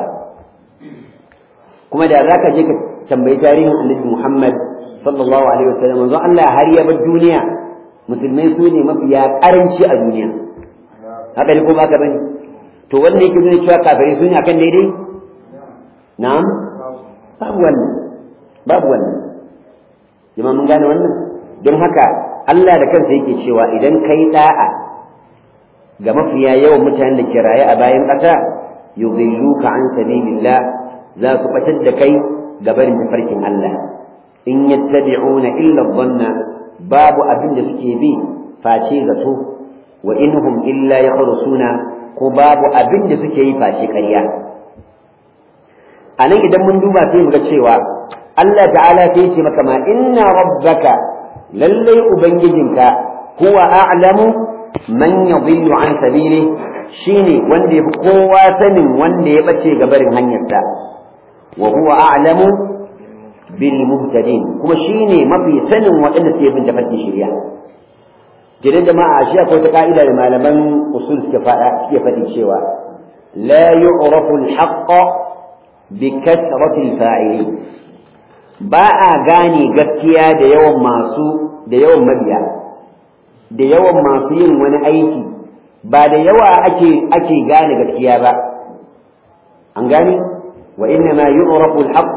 kuma da zaka je ka tambayi tarihin Annabi Muhammad sallallahu alaihi wasallam manzon Allah har ya bar duniya musulmai su ne mafiya karanci a duniya haka ne ko ba ka bane to wannan yake nuna cewa kafirai su ne akan daidai na'am babu wannan babu wannan jama'a mun gane wannan don haka Allah da kansa yake cewa idan kai da'a ga mafiya yawan mutanen da ke raye a bayan ƙasa yudhilluka an sabilillah za su batar da kai ga barin tafarkin Allah in yattabi'una illa dhanna babu abin da suke bi face zato wa inhum illa yakhrusuna ko babu abin da suke yi face ƙarya anan idan mun duba sai mu ga cewa Allah ta'ala sai ce maka ma inna rabbaka lallai ubangijinka huwa a'lamu man yadhillu an sabili shine wanda yafi kowa sanin wanda ya bace ga barin hanyarsa wa huwa a'lamu bil muhtadin kuma shine mafi sanin waɗanda suke bin tafarkin shari'a gidan jama'a shi akwai ta ka'ida da malaman usul suke faɗa suke faɗi cewa la yu'rafu al-haqq bi kasrati al-fa'ilin ba a gane gaskiya da yawan masu da yawan mabiya da yawan masu yin wani aiki ba da yawa ake ake gane gaskiya ba an gane wa inna ma yu'rafu al-haqq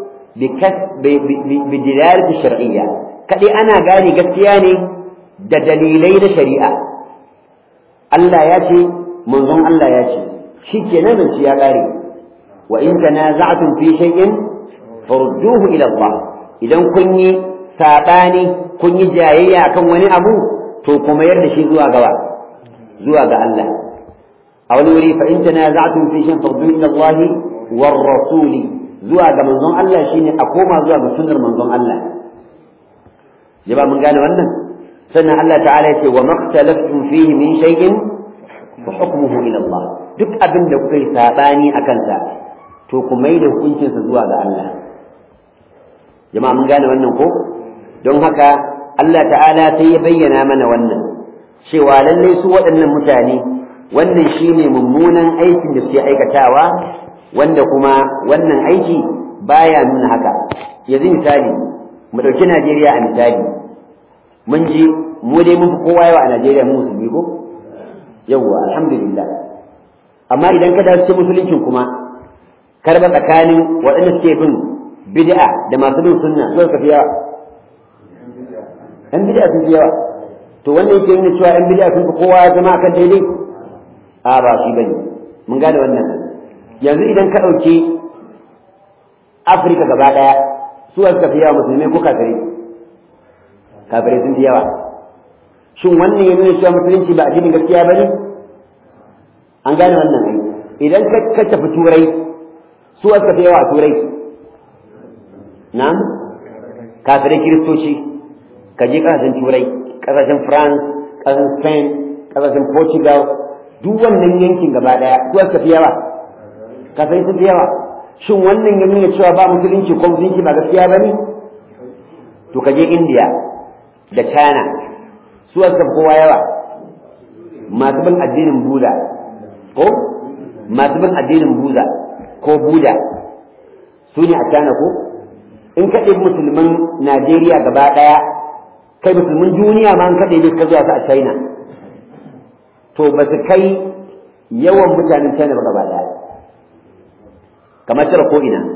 bi dilalati shar'iyya kadai ana gane gaskiya ne da dalilai na shari'a Allah ya ce manzon Allah ya ce shikenan zance ya kare wa in tanaza'tum fi shay'in farudduhu ila Allah idan kun yi sabani kun yi jayayya akan wani abu to kuma yarda shi zuwa gaba zuwa ga Allah a wani wuri fa in tanaza'tum fi shay'in farudduhu ila Allah war rasuli zuwa ga manzon Allah shine a koma zuwa ga sunnar manzon Allah jaba mun gane wannan sannan Allah ta'ala yace wa maktalaftum fihi min shay'in fa hukmuhu ila Allah duk abin da kuka yi sabani akan sa to ku mai da hukuncin sa zuwa ga Allah jama'a mun gane wannan ko don haka Allah ta'ala sai ya bayyana mana wannan cewa lallai su waɗannan mutane wannan shine mummunan aikin da suke aikatawa wanda kuma wannan aiki baya nuna haka yanzu misali mu ɗauki Najeriya a misali mun ji mu dai mun fi kowa yawa a Najeriya mu musulmi ko yawwa alhamdulillah amma idan ka dace musuluncin kuma karba tsakanin waɗanda suke bin bid'a da masu bin sunna su suka fi yawa ɗan bid'a sun fi yawa to wannan yake nuna cewa ɗan bid'a sun fi kowa zama akan daidai a ba shi bane mun gane wannan yanzu idan ka ɗauki afirka gaba ɗaya su suka fi yawa musulmai ko kafirai kafirai sun fi yawa shin wannan ya nuna cewa musulunci ba addinin gaskiya ba ne an gane wannan ai idan ka tafi turai su suka fi yawa a turai na'am kafirai kiristoci ka je ƙasashen turai ƙasashen france ƙasashen spain ƙasashen portugal duk wannan yankin gaba ɗaya su aka fi yawa kasai su fi yawa shin wannan ya nuna cewa ba musulunci ko musulunci ba gaskiya ba ne to ka je india da china su aka fi kowa yawa masu bin addinin buda ko masu bin addinin buda ko buda su ne a china ko in ka ɗebi musulman najeriya gaba ɗaya kai musulmin duniya ma an kaɗe ne ka zuwa su a china to ba su kai yawan mutanen china ba gaba ɗaya kamar tara ko ina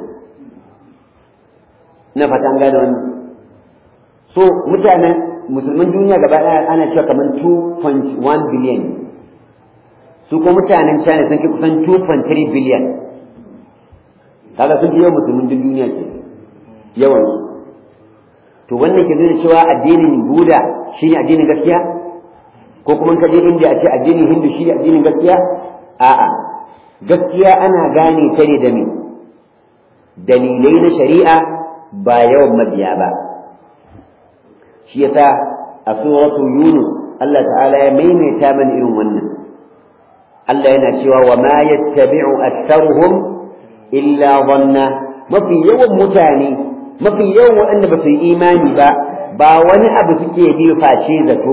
ina fata an gane wannan so mutanen musulman duniya gaba ɗaya ana cewa kamar 2.1 billion su ko mutanen china sun kai kusan 2.3 billion kaga sun fi yawan musulmin duniya ke yawan to wannan ke nuna cewa addinin buda shine addinin gaskiya ko kuma ka je inda a ce addinin hindu shine addinin gaskiya a'a gaskiya ana gane ta ne da me dalilai na shari'a ba yawan mabiya ba shi yasa a suratu yunus Allah ta'ala ya maimaita mana irin wannan Allah yana cewa wa ma yattabi'u aktharuhum illa dhanna mafi yawan mutane mafi yawan waɗanda ba su yi imani ba ba wani abu suke bi face zato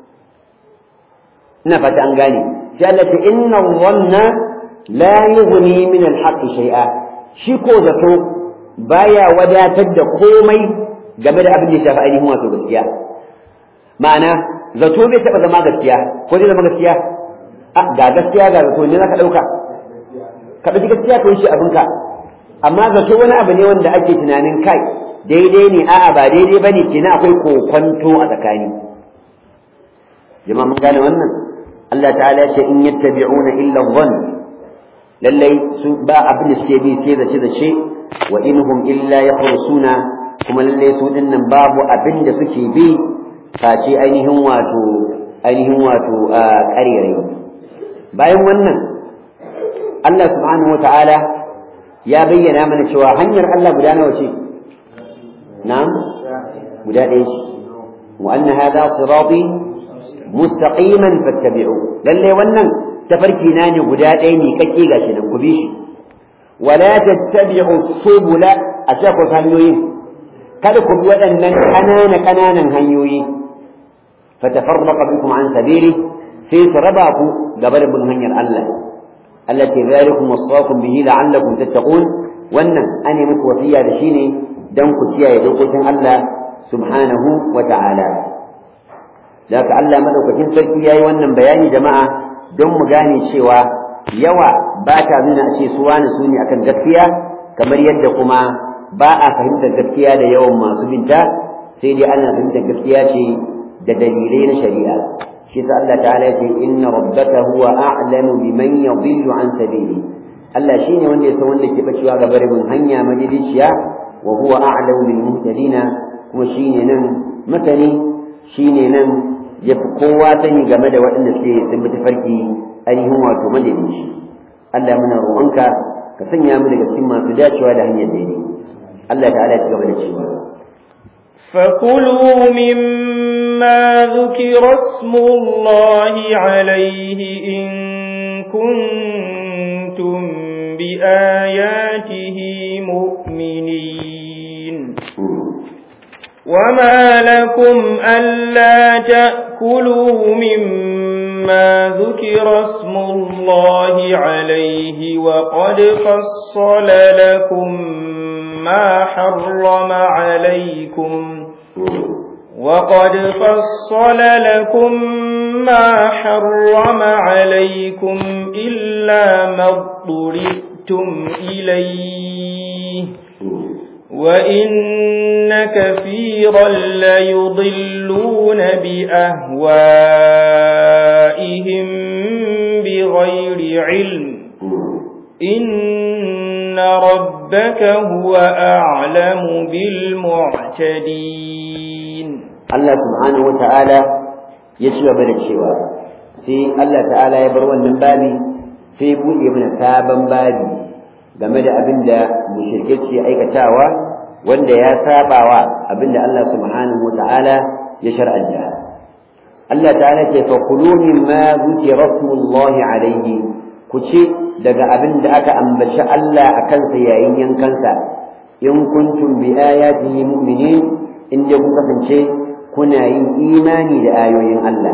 ina fata an gane sai Allah ta inna dhanna la yughni min al-haqq shay'a shi ko zato baya wadatar da komai game da abin da ya shafi ainihin wato gaskiya ma'ana zato bai taɓa zama gaskiya ko zai zama gaskiya a ga gaskiya ga zato ne zaka ɗauka ka ɗauki gaskiya ka wuce abinka amma zato wani abu ne wanda ake tunanin kai daidai ne a'a ba daidai bane kenan akwai kokonto a tsakani jama'a mun gane wannan Allah ta'ala ya ce in yattabi'una illa dhann lallai su ba abin da suke bi sai zace zace wa inhum illa yakhrusuna kuma lallai su dinnan babu abin da suke bi face ainihin wato ainihin wato ƙarere bayan wannan Allah subhanahu wata'ala ya bayyana mana cewa hanyar Allah guda nawa ce na'am guda ɗaya ce wa anna hadha sirati mustaqiman fattabi'u lalle wannan tafarki na ne guda ɗaya ne kake gashi nan ku bi shi wala tattabi'u subula a ku hanyoyin kada ku bi waɗannan ƙanana ƙananan hanyoyi fatafarraqa bikum an sabili sai su raba ku gaba da bin hanyar Allah allati zalikum wasaqum bihi la'allakum tattaqun wannan ane muku wasiya da shine dan ku kiyaye dokokin Allah subhanahu wa ta'ala da Allah madaukakin sarki yayi wannan bayani jama'a don mu gane cewa yawa ba ta nuna a ce su wani su ne akan gaskiya kamar yadda kuma ba a fahimtar gaskiya da yawan masu binta sai dai ana fahimtar gaskiya ce da dalilai na shari'a shi sa Allah ta'ala ya ce inna rabbaka huwa a'lamu biman yadhillu an sabili Allah shine wanda ya san wanda ke bacewa ga barin hanya madidiciya wa huwa a'lamu bil muhtadina kuma shine nan masani shine nan ya fi kowa sani game da waɗanda suke sun bi tafarki ainihin wato madadici Allah muna roƙonka ka sanya mu daga cikin masu dacewa da hanyar daidai Allah ta'ala ya ci gaba da cewa فكلوا مما ذكر اسم الله عليه إن كنتم بآياته مؤمنين وما لكم ألا تأكلوا مما ذكر اسم الله عليه وقد فصل لكم ما حرم عليكم وقد فصل لكم ما حرم عليكم إلا ما اضطرئتم إليه وإن كثيرا ليضلون بأهوائهم بغير علم إن ربك هو أعلم بالمعتدين الله سبحانه وتعالى يشوى من الشوى سي الله تعالى يبرون من بابي سي بوئي من ثابا بابي game da abin da mushrike ke aikatawa wanda ya sabawa abin da Allah subhanahu wa ta'ala ya shar'anta Allah ta'ala ce fa kulu mimma zukira rasulullahi alaihi ku ci daga abin da aka ambaci Allah a kansa yayin yankansa in kuntum bi ayatihi mu'minin in dai kun kasance kuna yin imani da ayoyin Allah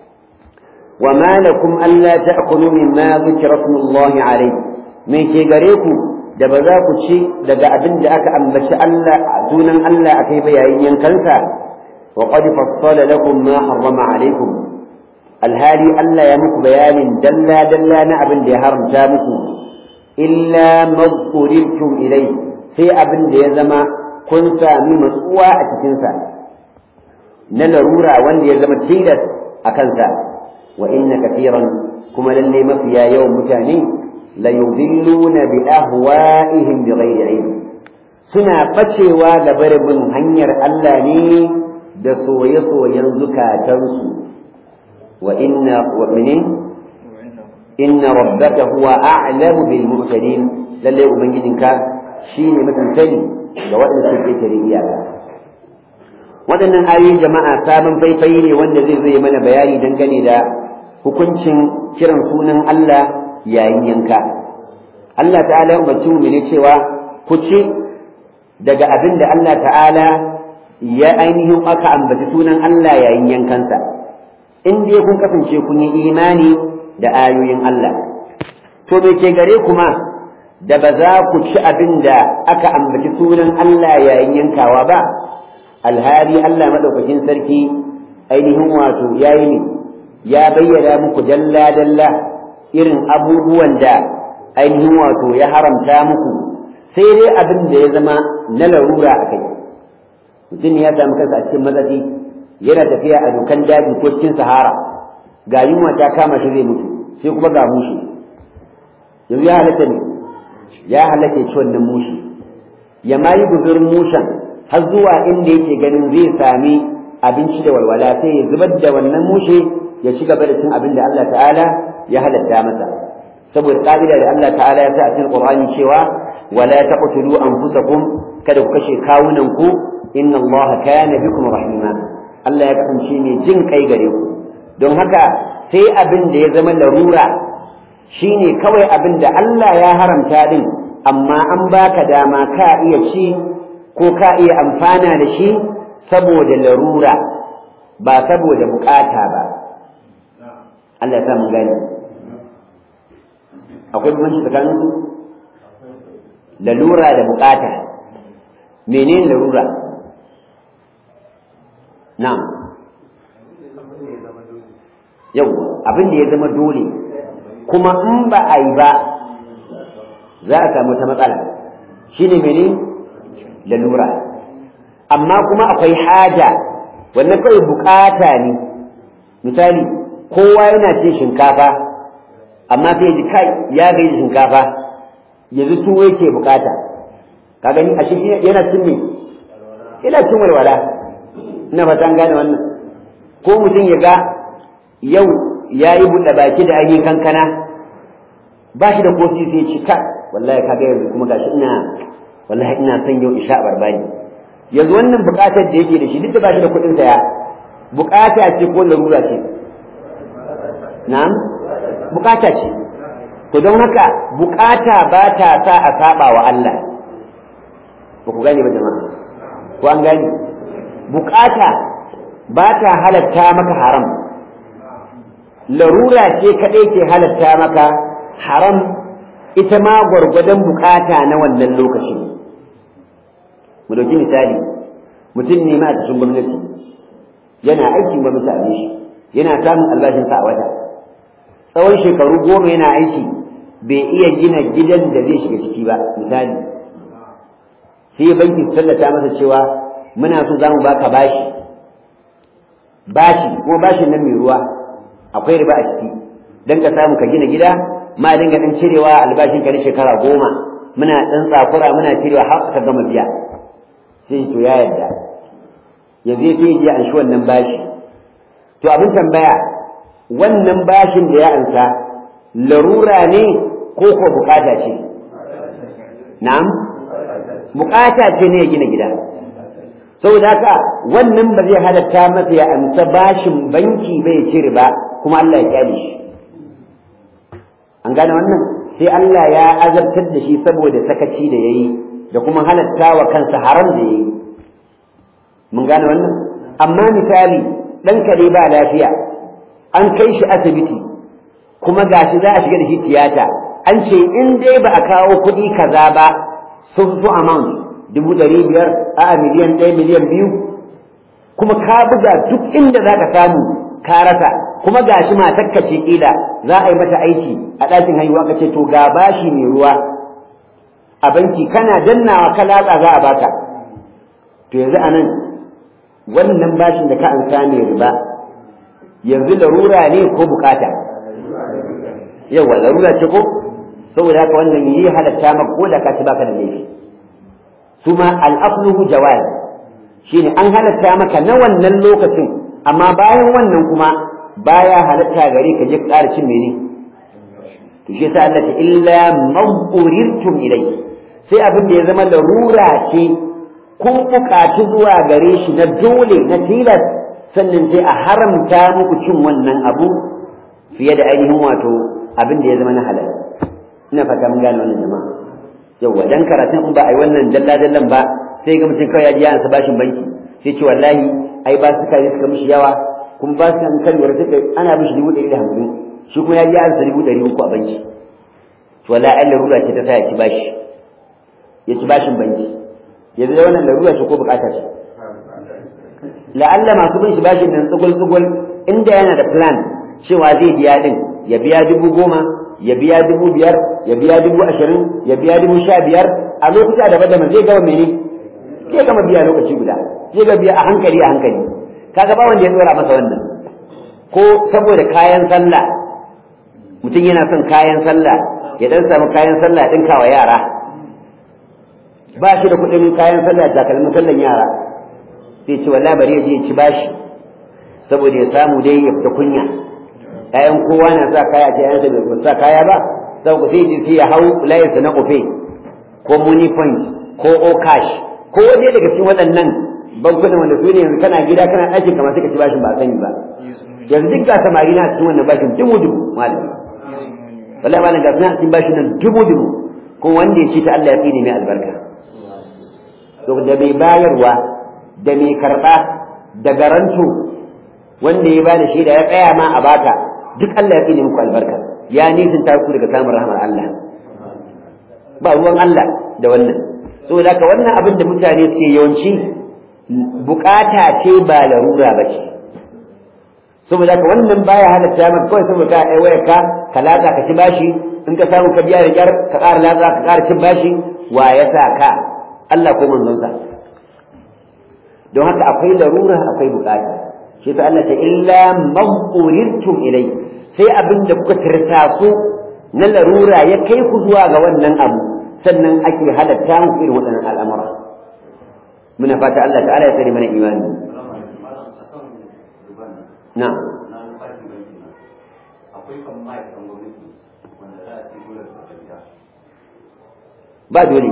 wa ma lakum alla ta'kulu mimma zukira rasulullahi alaihi me ke gare ku da ba za ku ci daga abin da aka ambaci Allah sunan Allah akai ba yayin yankansa wa qad fassala lakum ma harrama alaikum alhali Allah ya muku bayanin dalla dalla na abin da ya haramta muku illa madhkurirtum ilai sai abin da ya zama kun sami matsuwa a cikin sa na larura wanda ya zama tilas a kansa wa inna kathiran kuma lalle mafiya yawan mutane ليضلون بأهوائهم بغير علم suna bacewa ga barin hanyar Allah ne da soye-soyen zukatansu wa inna mu'minin inna rabbaka huwa a'lamu bil muhtadin lalle ubangijinka shine mutum sani ga waɗanda suke tare iyaka waɗannan ayoyin jama'a sabon faifai ne wanda zai zai mana bayani dangane da hukuncin kiran sunan Allah yayin yanka Allah ta'ala ya umarci mu ne cewa ku ci daga abin da Allah ta'ala ya ainihin aka ambaci sunan Allah yayin yankansa in dai kun kasance kun yi imani da ayoyin Allah to me ke gare kuma da ba za ku ci abin da aka ambaci sunan Allah yayin yankawa ba alhali Allah madaukakin sarki ainihin wato yayi ne ya bayyana muku dalla dalla irin abubuwan da ainihin wato ya haramta muku sai dai abin da ya zama na larura a kai mutum ya samu kansa a cikin matsatsi yana tafiya a dokan daji ko cikin sahara ga yunwa ta kama shi zai mutu sai kuma ga mushi yanzu ya halatta ne ya halatta ci wannan mushi ya ma yi guzurin mushen har zuwa inda yake ganin zai sami abinci da walwala sai ya zubar da wannan mushe ya ci gaba da cin abin da Allah ta'ala ya halatta masa saboda ƙa'ida da Allah ta'ala ya sa a cikin Qur'ani cewa wala taqtulu anfusakum kada ku kashe kawunan ku inna Allah kana bikum rahima Allah ya kasance mai jin kai gare ku don haka sai abin da ya zama larura shine kawai abin da Allah ya haramta din amma an baka dama ka iya ci ko ka iya amfana da shi saboda larura ba saboda bukata ba Allah ya sa mun gani akwai bambanci tsakanin su lalura da bukata menene larura na'am yau abin da ya zama dole kuma in ba a yi ba za a samu ta matsala shine mene lalura amma kuma akwai haja wannan kawai bukata ne misali kowa yana cin shinkafa amma sai ji kai ya gaji shinkafa yanzu tuwo yake bukata ka gani a shi yana cin me yana cin walwala ina fata an gane wannan ko mutum ya ga yau ya yi buɗe baki da ainihin kankana ba shi da kofi sai ci ka wallahi kaga yanzu kuma gashi ina wallahi ina son yau isha barbani yanzu wannan bukatar da yake da shi duk da ba shi da kuɗin saya bukata ce ko larura ce na'am bukata ce to don haka bukata ba ta sa a saba wa Allah ba ku gane ba jama'a ko an gane bukata ba ta halatta maka haram larura ce kaɗai ke halatta maka haram ita ma gwargwadon bukata na wannan lokaci mu dauki misali mutum ne ma a cikin gwamnati yana aikin gwamnati a shi yana samun albashinsa a wata tsawon shekaru goma yana aiki bai iya gina gidan da zai shiga ciki ba misali sai banki su tallata masa cewa muna so za mu baka bashi bashi ko bashin nan mai ruwa akwai riba a ciki don ka samu ka gina gida ma dinga dan cirewa albashin ka na shekara goma muna dan tsakura muna cirewa har ka gama biya sai to ya yarda yanzu ya sai ya anshi wannan bashi to abin tambaya wannan bashin da ya ansa larura ne ko ko bukata ce na'am bukata ce ne ya gina gida saboda haka wannan ba zai halatta masa ya amsa bashin banki bai ci riba kuma Allah ya kyale shi an gane wannan sai Allah ya azabtar da shi saboda sakaci da yayi da kuma halatta wa kansa haram da yayi mun gane wannan amma misali dan kare ba lafiya an kai shi asibiti kuma gashi za a shiga da shi tiyata an ce in dai ba a kawo kuɗi kaza ba sun fi amount dubu ɗari biyar a miliyan ɗaya miliyan biyu kuma ka buga duk inda za ka samu ka rasa kuma gashi matakka ce ƙila za a yi mata aiki a ɗakin haihuwa ka ce to ga bashi mai ruwa a banki kana dannawa ka latsa za a baka to yanzu a nan wannan bashin da ka an same riba yanzu larura ne ko bukata yawa larura ce ko saboda haka wannan yi halatta maka ko da ka ci baka da laifi su ma al'afluhu jawaz shine an halatta maka na wannan lokacin amma bayan wannan kuma baya halatta gare ka je ka ƙara cin mene to shi yasa Allah ta illa mawurirtum ilai sai abin da ya zama larura ce kun buƙaci zuwa gare shi na dole na tilas sannan sai a haramta muku cin wannan abu fiye da ainihin wato abin da ya zama na halal ina fata mun gane wannan jama'a yawwa dan karatun in ba a yi wannan dalla dallan ba sai ga mutum kawai ya ji yana bashin banki sai ce wallahi ai ba su kai suka mishi yawa kuma ba su kan kan lura suka ana mishi dubu ɗari da hamsin shi kuma ya ji yana dubu ɗari uku a banki to wallahi ai larura ce ta sa ya ci bashi ya ci bashin banki yanzu da wannan larura ce ko bukata ce la'alla masu bin shi bashin nan tsugul tsugul inda yana da plan cewa zai biya din ya biya dubu goma ya biya dubu biyar ya biya dubu ashirin ya biya dubu sha biyar a lokuta daban-daban zai gama mene zai gama biya lokaci guda zai ga biya a hankali a hankali kaga ba wanda ya tsora masa wannan ko saboda kayan sallah mutum yana son kayan sallah ya dan samu kayan sallah ɗinka wa yara ba shi da kuɗin kayan sallah takalmin sallan yara sai ce wallahi bari ya je ya ci bashi saboda ya samu dai ya fita kunya ƴaƴan kowa na sa kaya ce ƴaƴansa bai sa kaya ba saboda sai ji sai ya hau layinsa na ofe ko money point ko o cash ko wani daga cikin waɗannan bankunan wanda su ne yanzu kana gida kana ɗakin kamar sai ka ci bashin ba sani ba yanzu duk ga samari na cikin wannan bashin dubu dubu malam wallahi malam ga suna cikin bashin nan dubu dubu ko wanda ya ci ta Allah ya tsine mai albarka to da mai bayarwa da mai karɓa da garanto wanda ya bada shaida ya tsaya ma a baka duk Allah ya tsine muku albarka ya nisan ta ku daga samun rahmar Allah ba ruwan Allah da wannan saboda haka wannan abin da mutane suke yawanci bukata ce ba larura ba ce saboda haka wannan baya halatta maka kawai saboda ka ai wayar ka ka latsa ka ci bashi in ka samu ka biya da kyar ka ƙara latsa ka ƙara cin bashi wa ya sa ka Allah ko manzonsa don haka akwai larura akwai bukata shi ta Allah ta illa maqurirtum ilai sai abin da kuka tirta ku na larura ya kai ku zuwa ga wannan abu sannan ake halatta muku irin waɗannan al'amura muna fata Allah ta'ala ya tsare mana imani na ba dole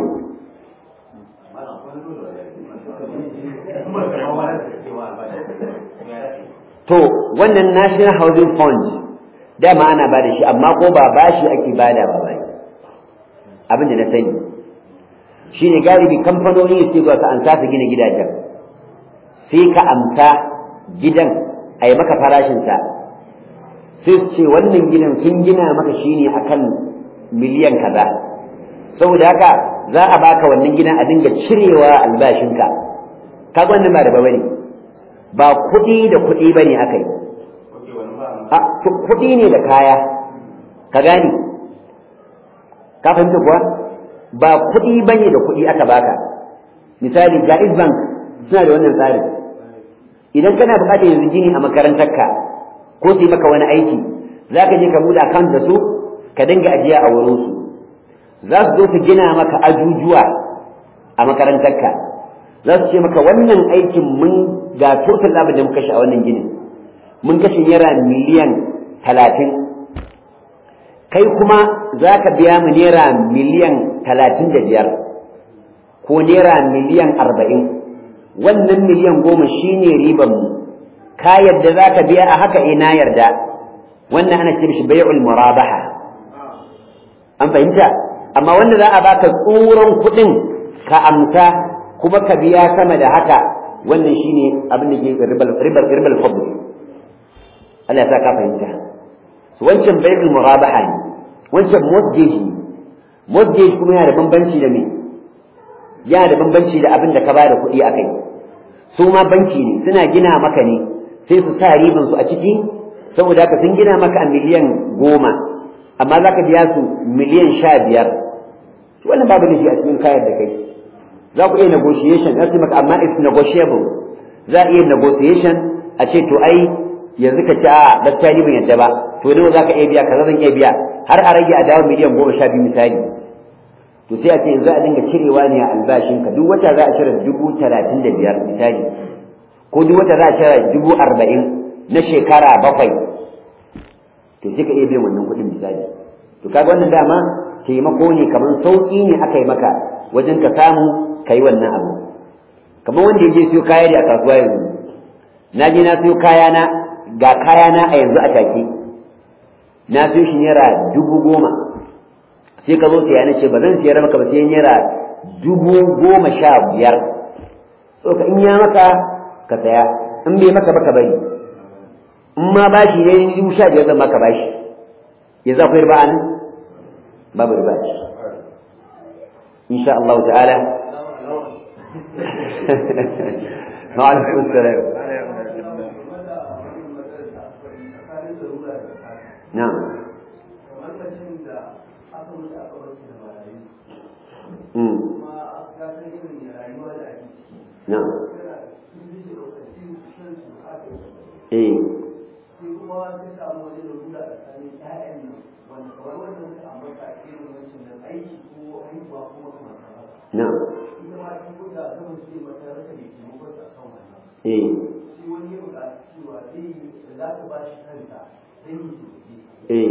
to wannan national housing fund dama ana ba da shi amma ko ba bashi ake bada ba bai abin da na sani shine galibi kamfanoni su ga ka an sa gina gidajen sai ka amsa gidan a yi maka farashinsa sai su ce wannan gidan sun gina maka shine akan miliyan kaza saboda haka za a baka wannan gidan a dinga cirewa albashinka kaga wannan ba da ba bane ba kuɗi da kuɗi bane aka yi kuɗi ne da kaya ka gane ka fahimta kuwa ba kuɗi bane da kuɗi aka baka misali jaiz bank suna da wannan tsarin idan kana buƙatar yanzu gini a makarantarka ko su yi maka wani aiki za ka je ka buɗe account da su ka dinga ajiya a wurinsu za su zo su gina maka ajujuwa a makarantarka za su ce maka wannan aikin mun ga total abin da muka kashe a wannan ginin mun kashe naira miliyan talatin kai kuma za ka biya mu naira miliyan talatin da biyar ko naira miliyan arba'in wannan miliyan goma shine riban mu ka yarda za ka biya a haka eh na yarda wannan ana ce mishi bai'ul murabaha an fahimta amma wanda za a baka tsuran kuɗin ka amsa kuma ka biya sama da haka wannan shine abin da ke ribal ribal ribal fadl Allah ya sa ka fahimta wancan bai'ul murabaha ne wancan mortgage ne mortgage kuma yana da bambanci da me yana da bambanci da abin da ka bada kuɗi a kai su ma banki ne suna gina maka ne sai su sa riban su a ciki saboda haka sun gina maka a miliyan goma amma za ka biya su miliyan sha biyar wannan babu nufi a cikin kayan da kai za ku iya negotiation za su maka amma it's negotiable za a iya negotiation a ce to ai yanzu ka ci a gaskiya ni ban yadda ba to nawa za ka iya biya kaza zan iya biya har a rage a dawo miliyan goma sha biyu misali to sai a ce yanzu a dinga cirewa ne a albashinka duk wata za a cire dubu talatin da biyar misali ko duk wata za a cire dubu arba'in na shekara bakwai to sai ka iya biyan wannan kuɗin misali to kaga wannan dama taimako ne kamar sauƙi ne aka yi maka wajen ka samu ka yi wannan abu kamar wanda ya je siyo kaya da a kasuwa yanzu na je na siyo kayana ga kayana a yanzu a take na siyo shi naira dubu goma sai ka zo siya na ce ba zan siyar maka ba sai naira dubu goma sha biyar so ka in ya maka ka saya in bai maka ba ka bari in ma bashi ne dubu sha biyar zan maka bashi yanzu akwai riba nan babu riba ce insha Allah ta'ala ma'alaikum salam na'am na'am eh na'am eh eh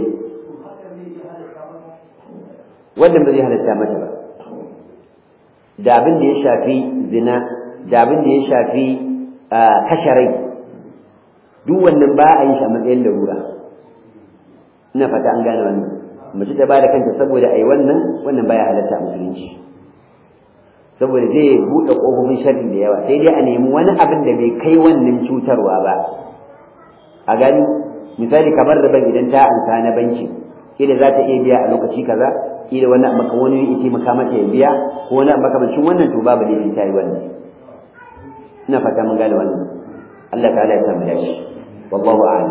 wannan ba zai halatta mata ba da abin da ya shafi zina da abin da ya shafi kashe rai duk wannan ba a yi shi a matsayin larura ina fata an gane wannan mace ta ba da kanta saboda a yi wannan wannan baya halatta a musulunci saboda zai buɗe ƙofofin sharri da yawa sai dai a nemi wani abin da bai kai wannan cutarwa ba a gani misali kamar da ban idan ta ansa na banki kila za ta iya biya a lokaci kaza kila wani maka wani ya taimaka mata ya biya ko wani makamancin wannan to babu laifi ta yi wannan ina fata mun gane wannan Allah ta'ala ya samu dashi wallahu a'lam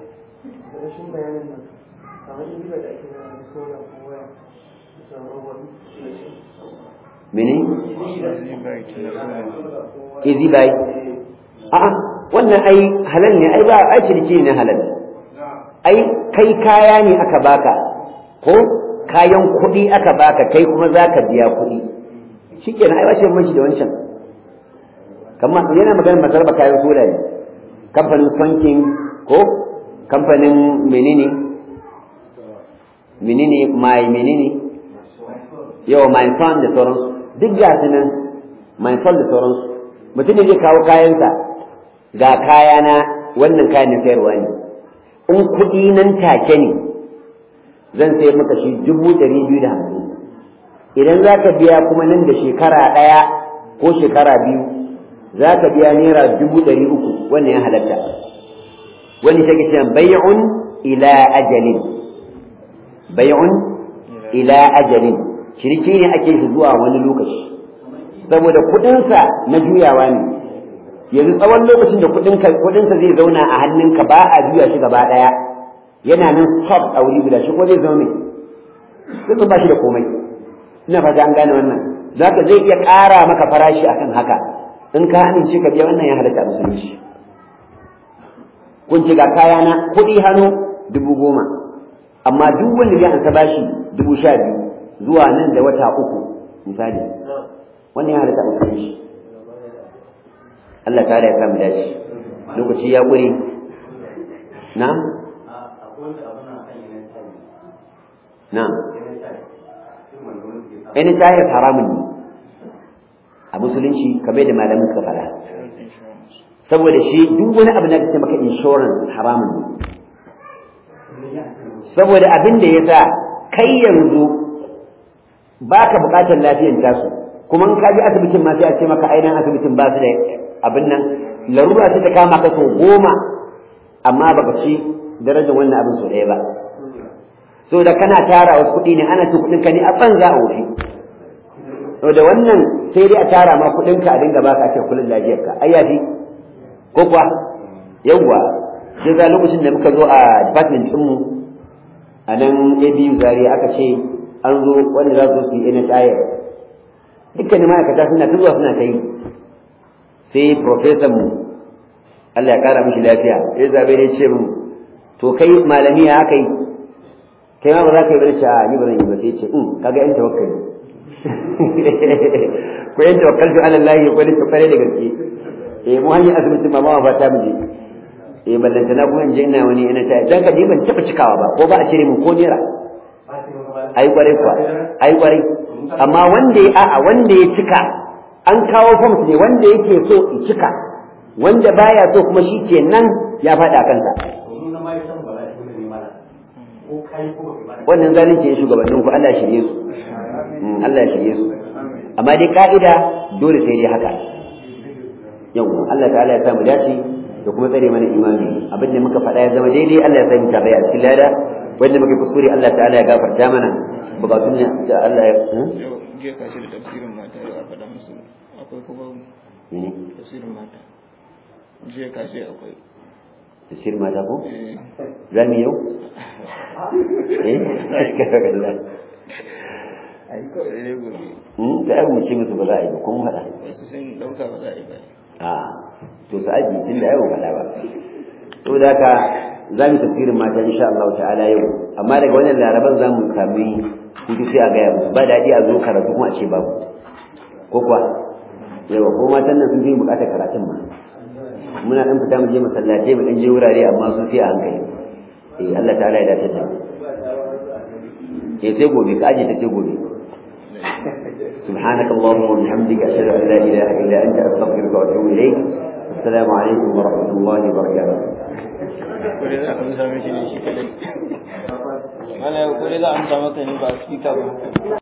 mene easy buy a'a wannan ai halal ne ai ba ai ciniki ne halal ai kai kaya ne aka baka ko kayan kuɗi aka baka kai kuma za ka biya kuɗi shikenan ai washe mashi da wancan kamar yana magana masarba kayan sola ne kamfanin sonkin ko kamfanin menene menene mai menene yawa mai son da sauransu duk ga su nan mai son da sauransu mutum ne zai kawo kayansa ga kayana wannan kayan na sayarwa ne in kuɗi nan take ne zan sayar maka shi dubu ɗari biyu da hamsin idan za ka biya kuma nan da shekara ɗaya ko shekara biyu za ka biya naira dubu ɗari uku wannan ya halatta wani take cewa bai'un ila ajalin bai'un ila ajalin shirki ne ake shi zuwa wani lokaci saboda kuɗinsa na juyawa ne yanzu tsawon lokacin da kuɗinsa zai zauna a hannunka ba a juya shi gaba ɗaya yana nan stop a wuri guda shi ko zai zama mai ba shi da komai ina fata an gane wannan zaka zai iya ƙara maka farashi akan haka in ka amince ka biya wannan ya halatta a musulunci kun ce ga kayana kuɗi hannu dubu goma amma duk wanda zai ansa bashi dubu sha biyu zuwa nan da wata uku misali wannan ya halatta a musulunci Allah ta ya samu dace lokaci ya ƙure na na any tayar haramun ne a musulunci kamar da malamin suka fara saboda shi duk wani abu da kace maka insurance haramun ne saboda abin da ya sa kai yanzu baka bukatar lafiyar tasu kuma in ka je asibitin ma sai a ce maka ainihin asibitin ba su da abin nan larura sai ta kama ka sau goma amma baka ci darajar wannan abin sau ɗaya ba so da kana tara wasu kuɗi ne ana cin kuɗin ka ne a banza a wufi to da wannan sai dai a tara ma kuɗin ka a dinga baka ce kullun lafiyar ka ai yafi ko kuwa yawwa sai za lokacin da muka zo a department ɗinmu a nan ABU Zaria aka ce an zo wanda za su yi NHIS dukkanin ma'aikata suna ta zuwa suna ta yi sai professor mu Allah ya kara mishi lafiya ya zabe ne ce mu to kai malami ya aka yi kai ma ba za ka yi barci a ni ba zan yi ba sai ce in kaga yan tawakkali ko yan tawakkaltu ala Allah ya kwani kware da gaske eh mu hanyar asibitin ma ma fata mu je eh ballanta na kuma in je ina wani ina ta dan ka je ban taba cikawa ba ko ba a cire mu ko nera ai kware kuwa ai kware amma wanda ya a'a wanda ya cika an kawo forms ne wanda yake so ya cika wanda baya so kuma shi ke nan ya faɗa kansa wannan zalunci ya shugabannin ku Allah shirye su Allah ya shirye su amma dai ka'ida dole sai dai haka yau Allah ta'ala ya samu dace da kuma tsare mana imani abin da muka faɗa ya zama daidai Allah ya sami tabai a cikin lada wanda muka kuskure Allah ta'ala ya gafarta mana bukatun ne da Allah ya jiya ka ce da tafsirin mata yau a faɗa musu akwai ko babu tafsirin mata jiya ka ce akwai tafsir mata ko eh za mu yau eh kaga Allah sai dai gobe hmm da mu ce musu ba za a yi ba kun faɗa wasu sun ɗauka ba za a yi ba a to su aji tun da yau faɗa ba saboda haka za mu tafsirin mata insha Allah ta'ala yau amma daga wannan laraban za mu sami hutu sai a gaya musu ba daɗi a zo karatu kuma a ce babu ko kuwa yawa ko matan nan sun fi buƙatar karatun ma muna ɗan fita mu je masallatai mu ɗan je wurare amma sun sai a hankali eh Allah ta'ala ya dace da mu eh sai gobe ka aje ta sai gobe سبحانك اللهم وبحمدك أشهد أن لا إله إلا أنت أستغفرك وأتوب إليك السلام عليكم ورحمة الله وبركاته kure za a amsa mishi ne shi kadai mana kure za a amsa maka ne ba speaker ba